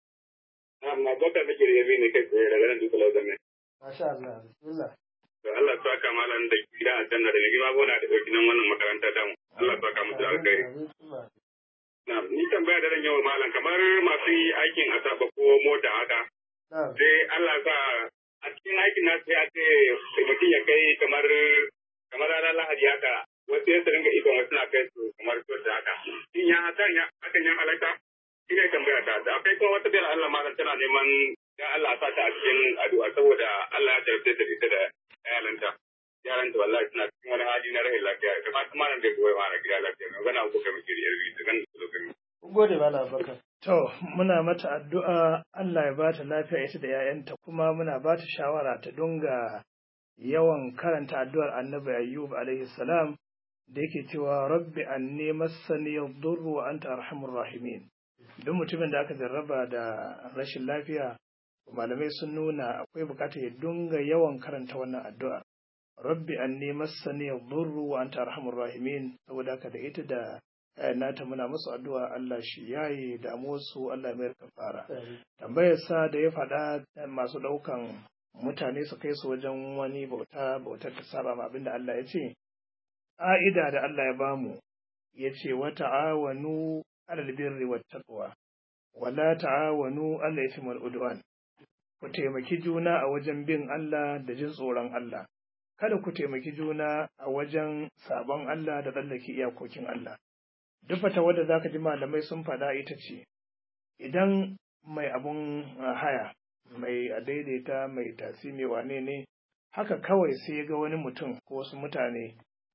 Amma bakar nake da yabi ne kai tsaye daga nan duka lauda mai. Masha Allah, bismillah. To Allah ya saka malam da gida a janna da gima gona da dauki nan wannan makaranta ta mu. Allah ya saka musu alkhairi. Na, ni tambaya da ran yau malam kamar masu aikin asaba ko mota haka. Sai Allah sa a cikin aikin nasu ya ce mutum ya kai kamar kamar ranar Lahadi haka wasu ya ringa ikon wasu na kai su kamar su da haka. Shin ya hakan ya hakan ya halatta? Shi ne tambaya ta. Da akwai kuma wata biyar Allah malam tana neman ya Allah sa ta a cikin addu'a saboda Allah ya jarabta da ita da yaranta. Yaranta wallahi suna cikin wani hali na rahin lafiya. Da ma kuma nan da goyi ma na gida lafiya. Magana ko kai muke da yarbi da ganin su lokacin. Gode mana Abubakar. To, muna mata addu'a Allah ya ba ta lafiya ita da ‘ya'yanta kuma muna ba ta shawara ta dunga yawan karanta addu'ar annabi Ayyub alaihi salam da yake cewa rabbi anni massani yadurru wa anta arhamur rahimin. Duk mutumin da aka jarraba da rashin lafiya, malamai sun nuna akwai bukatar ya dunga yawan karanta wannan addu'a. Rabbi anni massani yadurru wa anta arhamur rahimin saboda haka da ita da nata muna musu addu'a Allah shi yayi damuwarsu Allah mai kafara. Tambayar sa da ya faɗa masu ɗaukan mutane su kai su wajen wani bauta bautar ta saba ma abinda Allah ya ce. Ƙa'ida da Allah ya bamu ya ce wa ta'awanu alal birri wat taqwa wa la ta'awanu alal ithmi wal udwan. Ku taimaki juna a wajen bin Allah da jin tsoron Allah. Kada ku taimaki juna a wajen sabon Allah da tsallake iyakokin Allah. duk fata wadda za ka ji malamai sun faɗa ita ce idan mai abun haya mai a daidaita mai tasi mai wane ne haka kawai sai ga wani mutum ko wasu mutane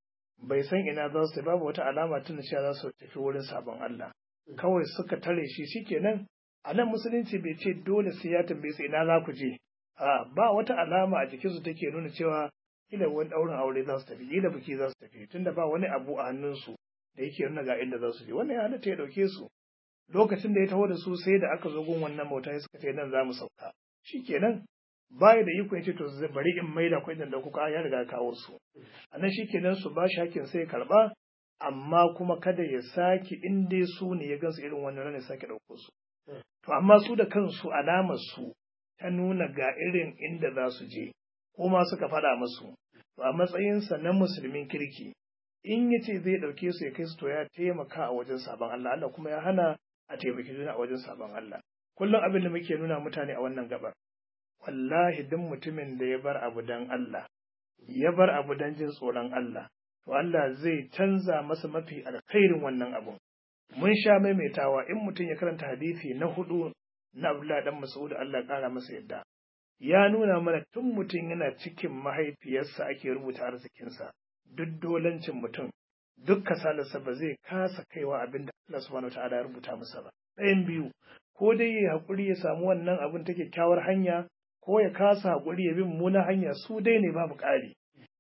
bai san ina za su babu wata alama tun cewa za su tafi wurin sabon Allah kawai suka tare shi shikenan a nan musulunci bai ce dole sai ya tambaye su ina za ku je a ba wata alama a jikinsu take nuna cewa kila wani ɗaurin aure za su tafi kila biki za su tafi tunda ba wani abu a hannunsu da yake nuna ga inda za su je wannan ya halatta ya dauke su lokacin da ya taho da su sai da aka zo gun wannan mota suka ce nan za mu sauka shikenan baya da iko ya ce to bari in maida kuɗin da kuka ya riga kawo su a nan shikenan su ba shi hakkin sai karba amma kuma kada ya sake in dai su ne ya gansu irin wannan ranar sake ɗauko su to amma su da kansu alamar su ta nuna ga irin inda za su je ko ma suka faɗa musu to a matsayinsa na musulmin kirki in ya ce zai ɗauke su ya kai su to ya taimaka a wajen sabon Allah Allah kuma ya hana a taimaki juna a wajen sabon Allah kullum abin da muke nuna mutane a wannan gabar wallahi duk mutumin da ya bar abu dan Allah ya bar abu dan jin tsoron Allah to Allah zai canza masa mafi alkhairin wannan abun mun sha maimaitawa in mutum ya karanta hadisi na hudu na Abdullah dan Mas'ud Allah kara masa yadda ya nuna mana tun mutum yana cikin mahaifiyarsa ake rubuta arzikinsa duk dolancin mutum duk kasalarsa ba zai kasa kaiwa abin da Allah subhanahu wa ta'ala ya rubuta masa ba ɗayan biyu ko dai ya haƙuri ya samu wannan abin ta kyakkyawar hanya ko ya kasa haƙuri ya bi mummunan hanya su dai ne babu ƙari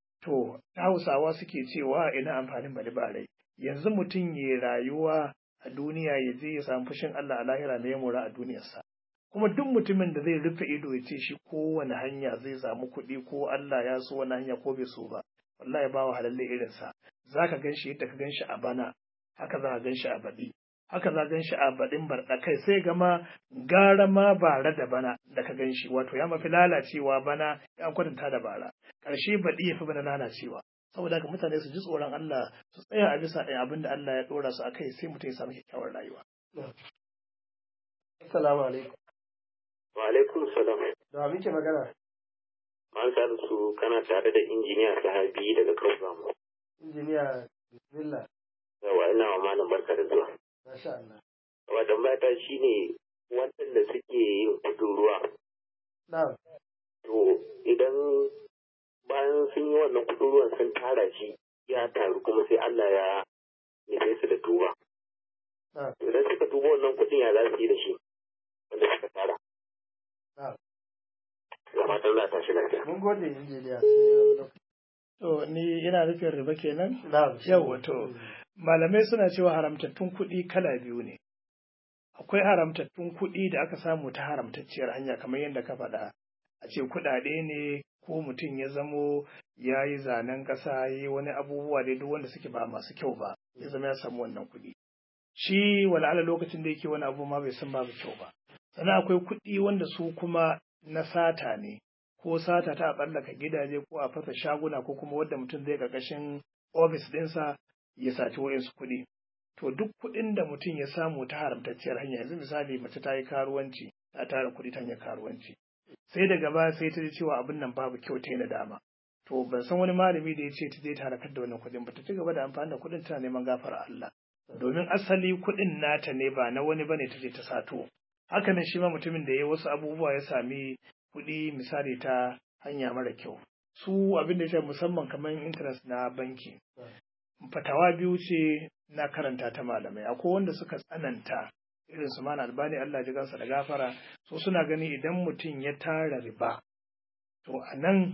to hausawa suke cewa ina amfanin bari ba rai yanzu mutum ya rayuwa a duniya ya je ya samu fushin Allah a lahira ne ya mora a duniyarsa kuma duk mutumin da zai rufe ido ya ce shi kowane hanya zai samu kuɗi ko Allah ya so wani hanya ko bai so ba wallahi ba wa halalle irinsa za ka gan shi yadda ka gan shi a bana haka za ka gan shi a baɗi haka za ka gan shi a baɗin barɗa kai sai gama gara ma bara da bana da ka gan shi wato ya mafi lalacewa bana ya kwatanta da bara ƙarshe baɗi ya fi bana lalacewa saboda haka mutane su ji tsoron Allah su tsaya a bisa ɗaya abin da Allah ya ɗora su akai sai mutum ya samu kyakkyawar rayuwa. Assalamu alaikum. Wa alaikum salam. Da muke magana? An sa su kana tare da injiniya sahabi daga Kausamu. Injiniya Bismillah. Yawa ina wa malam barka da zuwa. Masha Allah. Wa tambaya ta shine waɗanda suke yin kudin ruwa. Na'am. idan bayan sun yi wannan kuɗin ruwan sun tara shi ya taru kuma sai Allah ya nufe su da tuba. Idan suka tuba wannan kuɗin ya za su yi da shi wanda suka tara. Da fatan za ta shi lafiya. Mun gode injiniya sai wani lokaci. To ni ina nufin riba kenan? Na'am. Yawwa to malamai suna cewa haramtattun kuɗi kala biyu ne. Akwai haramtattun kuɗi da aka samu ta haramtacciyar hanya kamar yadda ka faɗa. A ce kuɗaɗe ne ko mutum ya zamo ya yi zanen ƙasa ya yi wani abubuwa dai duk wanda suke ba masu kyau ba ya zama ya samu wannan kuɗi. Shi wala'ala lokacin da yake wani abu ma bai san babu kyau ba. Sannan akwai kuɗi wanda su kuma na sata ne. ko sata ta tsallaka gidaje ko a fasa shaguna ko kuma wadda mutum zai ƙarƙashin ofis ɗinsa ya saci wayansu kuɗi. To duk kuɗin da mutum ya samu ta haramtacciyar hanya yanzu misali mace ta yi karuwanci ta tara kuɗi ta hanyar karuwanci. Sai daga baya sai ta ji cewa abin nan babu kyau ta yi nadama. To ban san wani malami da ya ce ta je ta halakar da wannan kuɗin ba ta ci gaba da amfani da kuɗin tana neman gafara Allah. Domin asali kuɗin nata ne ba na wani bane ta je ta sato. Hakanan shi ma mutumin da ya wasu abubuwa ya sami kuɗi misali ta hanya mara kyau. Su abin da ya musamman kamar interest na banki. Fatawa biyu ce na karanta ta malamai. Akwai wanda suka tsananta irin su mana albani Allah ji gansa da gafara. So suna gani idan mutum ya tara riba. To a nan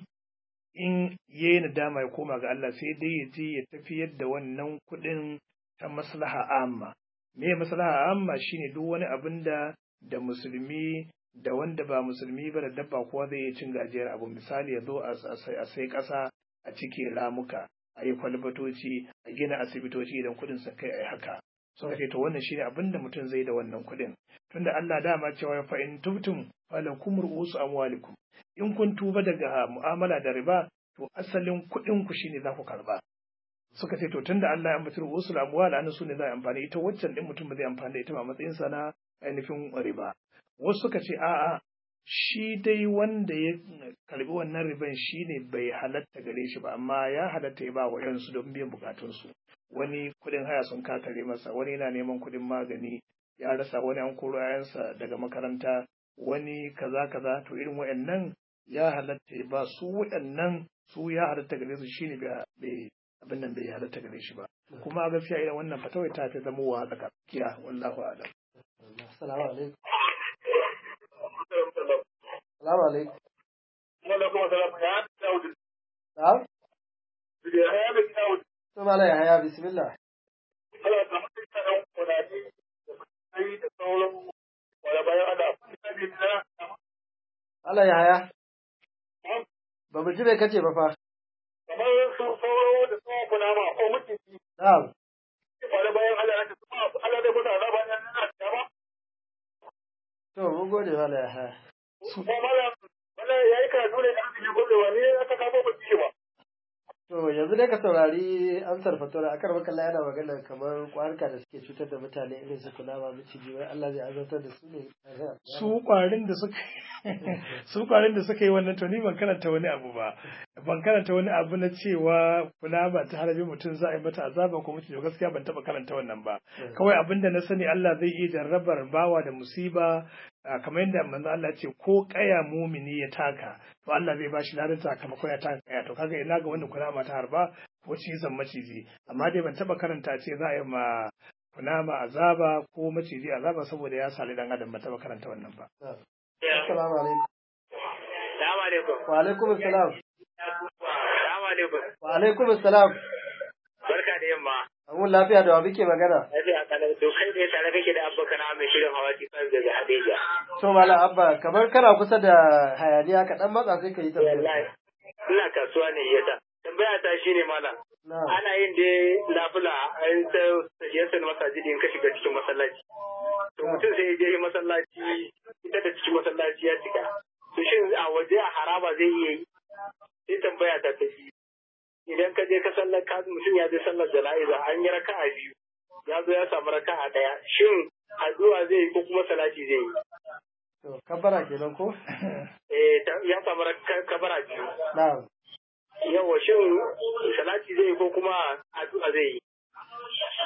in ya yi nadama ya koma ga Allah sai dai ya je ya tafiyar da wannan kuɗin ta maslaha amma. Me maslaha amma shine duk wani abin da da musulmi da wanda ba musulmi ba da dabba kowa zai iya cin gajiyar abu misali ya zo a sai ƙasa a cike ramuka a yi kwalbatoci a gina asibitoci idan kuɗin sun kai a yi haka suka ce to wannan shine abin da mutum zai da wannan kuɗin tunda Allah dama cewa fa in tubtum falakum ru'usu amwalikum in kun tuba daga mu'amala da riba to asalin kuɗin ku shine za ku karba suka ce to tunda Allah ya ambaci ru'usul amwal an su ne za a amfani ita waccan din mutum ba zai amfani da ita ba matsayin sa na ainihin riba wasu suka ce a'a shi dai wanda ya karbi wannan riban shi ne bai halatta gare shi ba amma ya halatta ya ba wa yansu don biyan bukatunsu wani kudin haya sun kakare masa wani yana neman kudin magani ya rasa wani an koro yayansa daga makaranta wani kaza kaza to irin wayannan ya halatta ya ba su wayannan su ya halatta gare su shine bai abin nan bai halatta gare shi ba kuma a gaskiya irin wannan fatawai ta fi zama wa tsakiya wallahu a'lam Assalamu alaikum. Assalamu alaikum. Alaikum assalam. Ya Dawud. Na'am. Da ya ga Dawud. To mala ya haya bismillah. Allah ta mutu ta dan kudade da kai da sauran wala bayan ada da bi da Allah ya haya. Ba mu ji bai kace ba fa. kamar su sauro da su kuna ma ko mutunci Na'am. wala bayan Allah ya ta Allah da kuna da bayan nan da ba To mun gode mala ya haya. ko mala wala yayi karatu ne da ne gobe wani aka kafa ba shi ba To yanzu dai ka saurari amsar fatora akar makalla yana magana kamar kwarka da suke cutar da mutane irin su kunama miciji wai Allah zai azabtar da su ne. su kwarin da suka su kwarin da suka yi wannan to ni ban karanta wani abu ba ban karanta wani abu na cewa kula ba ta harabi mutum za a yi mata azaba ko mutum gaskiya ban taba karanta wannan ba kawai abin da na sani Allah zai iya jarrabar bawa da musiba a kamar yadda manzo Allah ce ko kaya mumini ya taka to Allah zai bashi ladan sakamakon ya taka kaya to kaga ina ga wanda kula ta harba ko cizon maciji amma dai ban taba karanta ce za a yi ma kunama azaba ko maciji azaba saboda ya sali dan adam ban taba karanta wannan ba Assalamu alaikum. Assalamu alaikum. Wa alaikum assalam. Assalamu alaikum. Wa alaikum assalam. Barka da yamma. Amun lafiya da wa muke magana? Lafiya kalau to kai ne tare kake da abba kana mai shirin hawa kan daga Hadeja. To mala abba kamar kana kusa da hayaniya ka dan matsa sai ka yi Wallahi tambaya. ina kasuwa ne yasa. Tambaya ta shine malam. Na'am. Ana yin dai lafula an ta sajiyarsa na masajidi in ka shiga cikin masallaci. To mutum sai ya je masallaci ita da cikin masallaci ya cika. To shin a waje a haraba zai iya yi? Sai tambaya ta ta biyu. Idan ka je ka sallar ka mutum ya je sallar jana'iza an yi raka'a biyu. Ya zo ya samu raka'a ɗaya. Shin addu'a zai yi ko kuma salati zai yi? To kabbara kenan ko? Eh ta- ya samu raka- kabara biyu. Na'am. Yawa shin salati zai yi ko kuma addu'a zai yi? Na'am.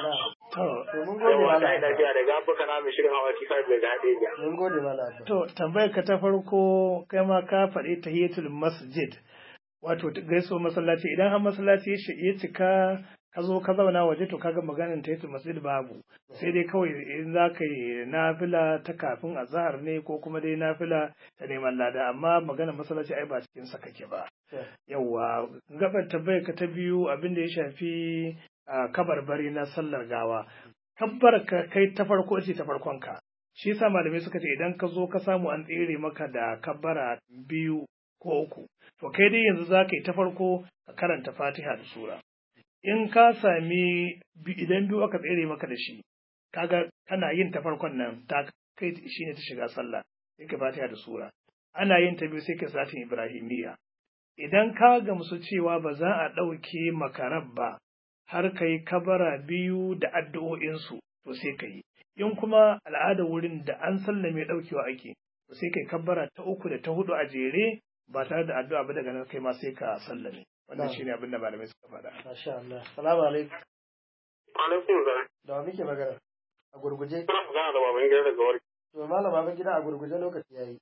To, mun gode Yawa malam ta yi Abba. lafiya daga Afirka na mai shirin hawa T5 daga Hadeja. mun gode malam Abba. to tambayar ka ta farko kai ma ka faɗi tahiyatul masjid wato gaisuwa masallaci idan har masallaci ya shi- ya cika ka zo ka zauna waje to kaga maganin tahiyatul masjid babu sai dai kawai in za ka yi nafila ta kafin azhar ne ko kuma dai nafila ta neman lada amma maganar masallaci ai ba cikin sa kake ba yawwa gabar tambayar ka ta biyu abin da ya shafi a kabarbari na sallar gawa kabbar ka kai ta farko ce ta farkon ka shi yasa malamai suka ce idan ka zo ka samu an tsere maka da kabbara biyu ko uku to kai dai yanzu za ka yi ta farko ka karanta fatiha da sura in ka sami bi- idan biyu aka tsere maka da shi kaga kana yin ta farkon nan ta kai shine ta shiga sallah sai ka fatiha da sura ana yin ta biyu sai ka salatin ibrahimiyya idan ka gamsu cewa ba za a ɗauke makarab ba har ka yi kabara biyu da addu'o'insu to sai ka yi in kuma al'ada wurin da an sallame ɗaukewa ake to sai ka yi kabara ta uku da ta hudu a jere ba tare da addu'a ba daga nan kai ma sai ka sallame wannan Na'am. shine abin da malamai suka faɗa Masha Allah. Salamu alaikum. Alaikum salam. Da wa muke magana? A gurguje. Kuna magana da baban gida daga warki. To malam Abba gida a gurguje lokaci yayi.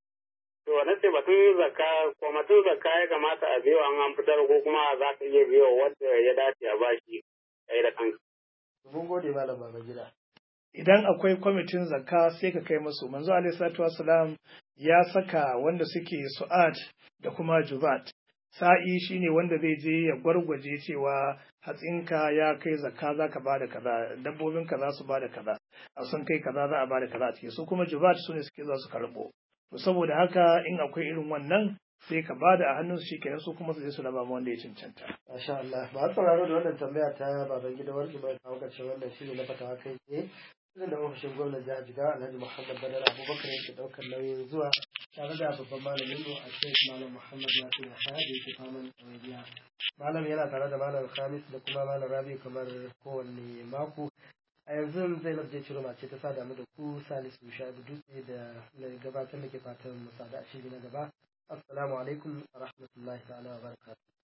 To na ce batun zakka ko batun zakka ya kamata a biyo an an fitar ko kuma za ka iya biyo wanda ya dace a bashi kai da kanka. Mun gode malam Baba gida. idan akwai kwamitin zakka sai ka kai musu manzo alaihi salatu wassalam ya saka wanda suke su'at da kuma jubat sa'i shine wanda zai je ya gwargwaje cewa hatsinka ya kai zakka za ka bada kaza dabbobinka za su bada kaza a sun kai kaza za a bada kaza a ciki su kuma jubat su ne suke za su karbo to saboda haka in akwai irin wannan sai ka bada a hannun su shikenan su kuma su je su raba ma wanda ya cancanta Masha Allah. Ba sauraro da wannan tambaya ta baban gida warki mai kawo ƙarshen wannan shiri na fatawa kai tsaye. Irin da ofishin gwamnan jihar Jigawa Alhaji Muhammad Badar Abubakar yake ɗaukar nauyin zuwa tare da babban malamin mu a Sheikh Malam Muhammad Nasir Yahaya da yake faman ɗawainiya. Malam yana tare da Malam Khamis da kuma Malam Rabi kamar kowanne mako. A yanzu Zainab je Ciroma ce ta sada mu da ku Salisu Shaibu Dutse da na gabatar da ke fatan mu sada a shiri na gaba. Assalamu alaikum wa rahmatullahi ta'ala wa barakatuh.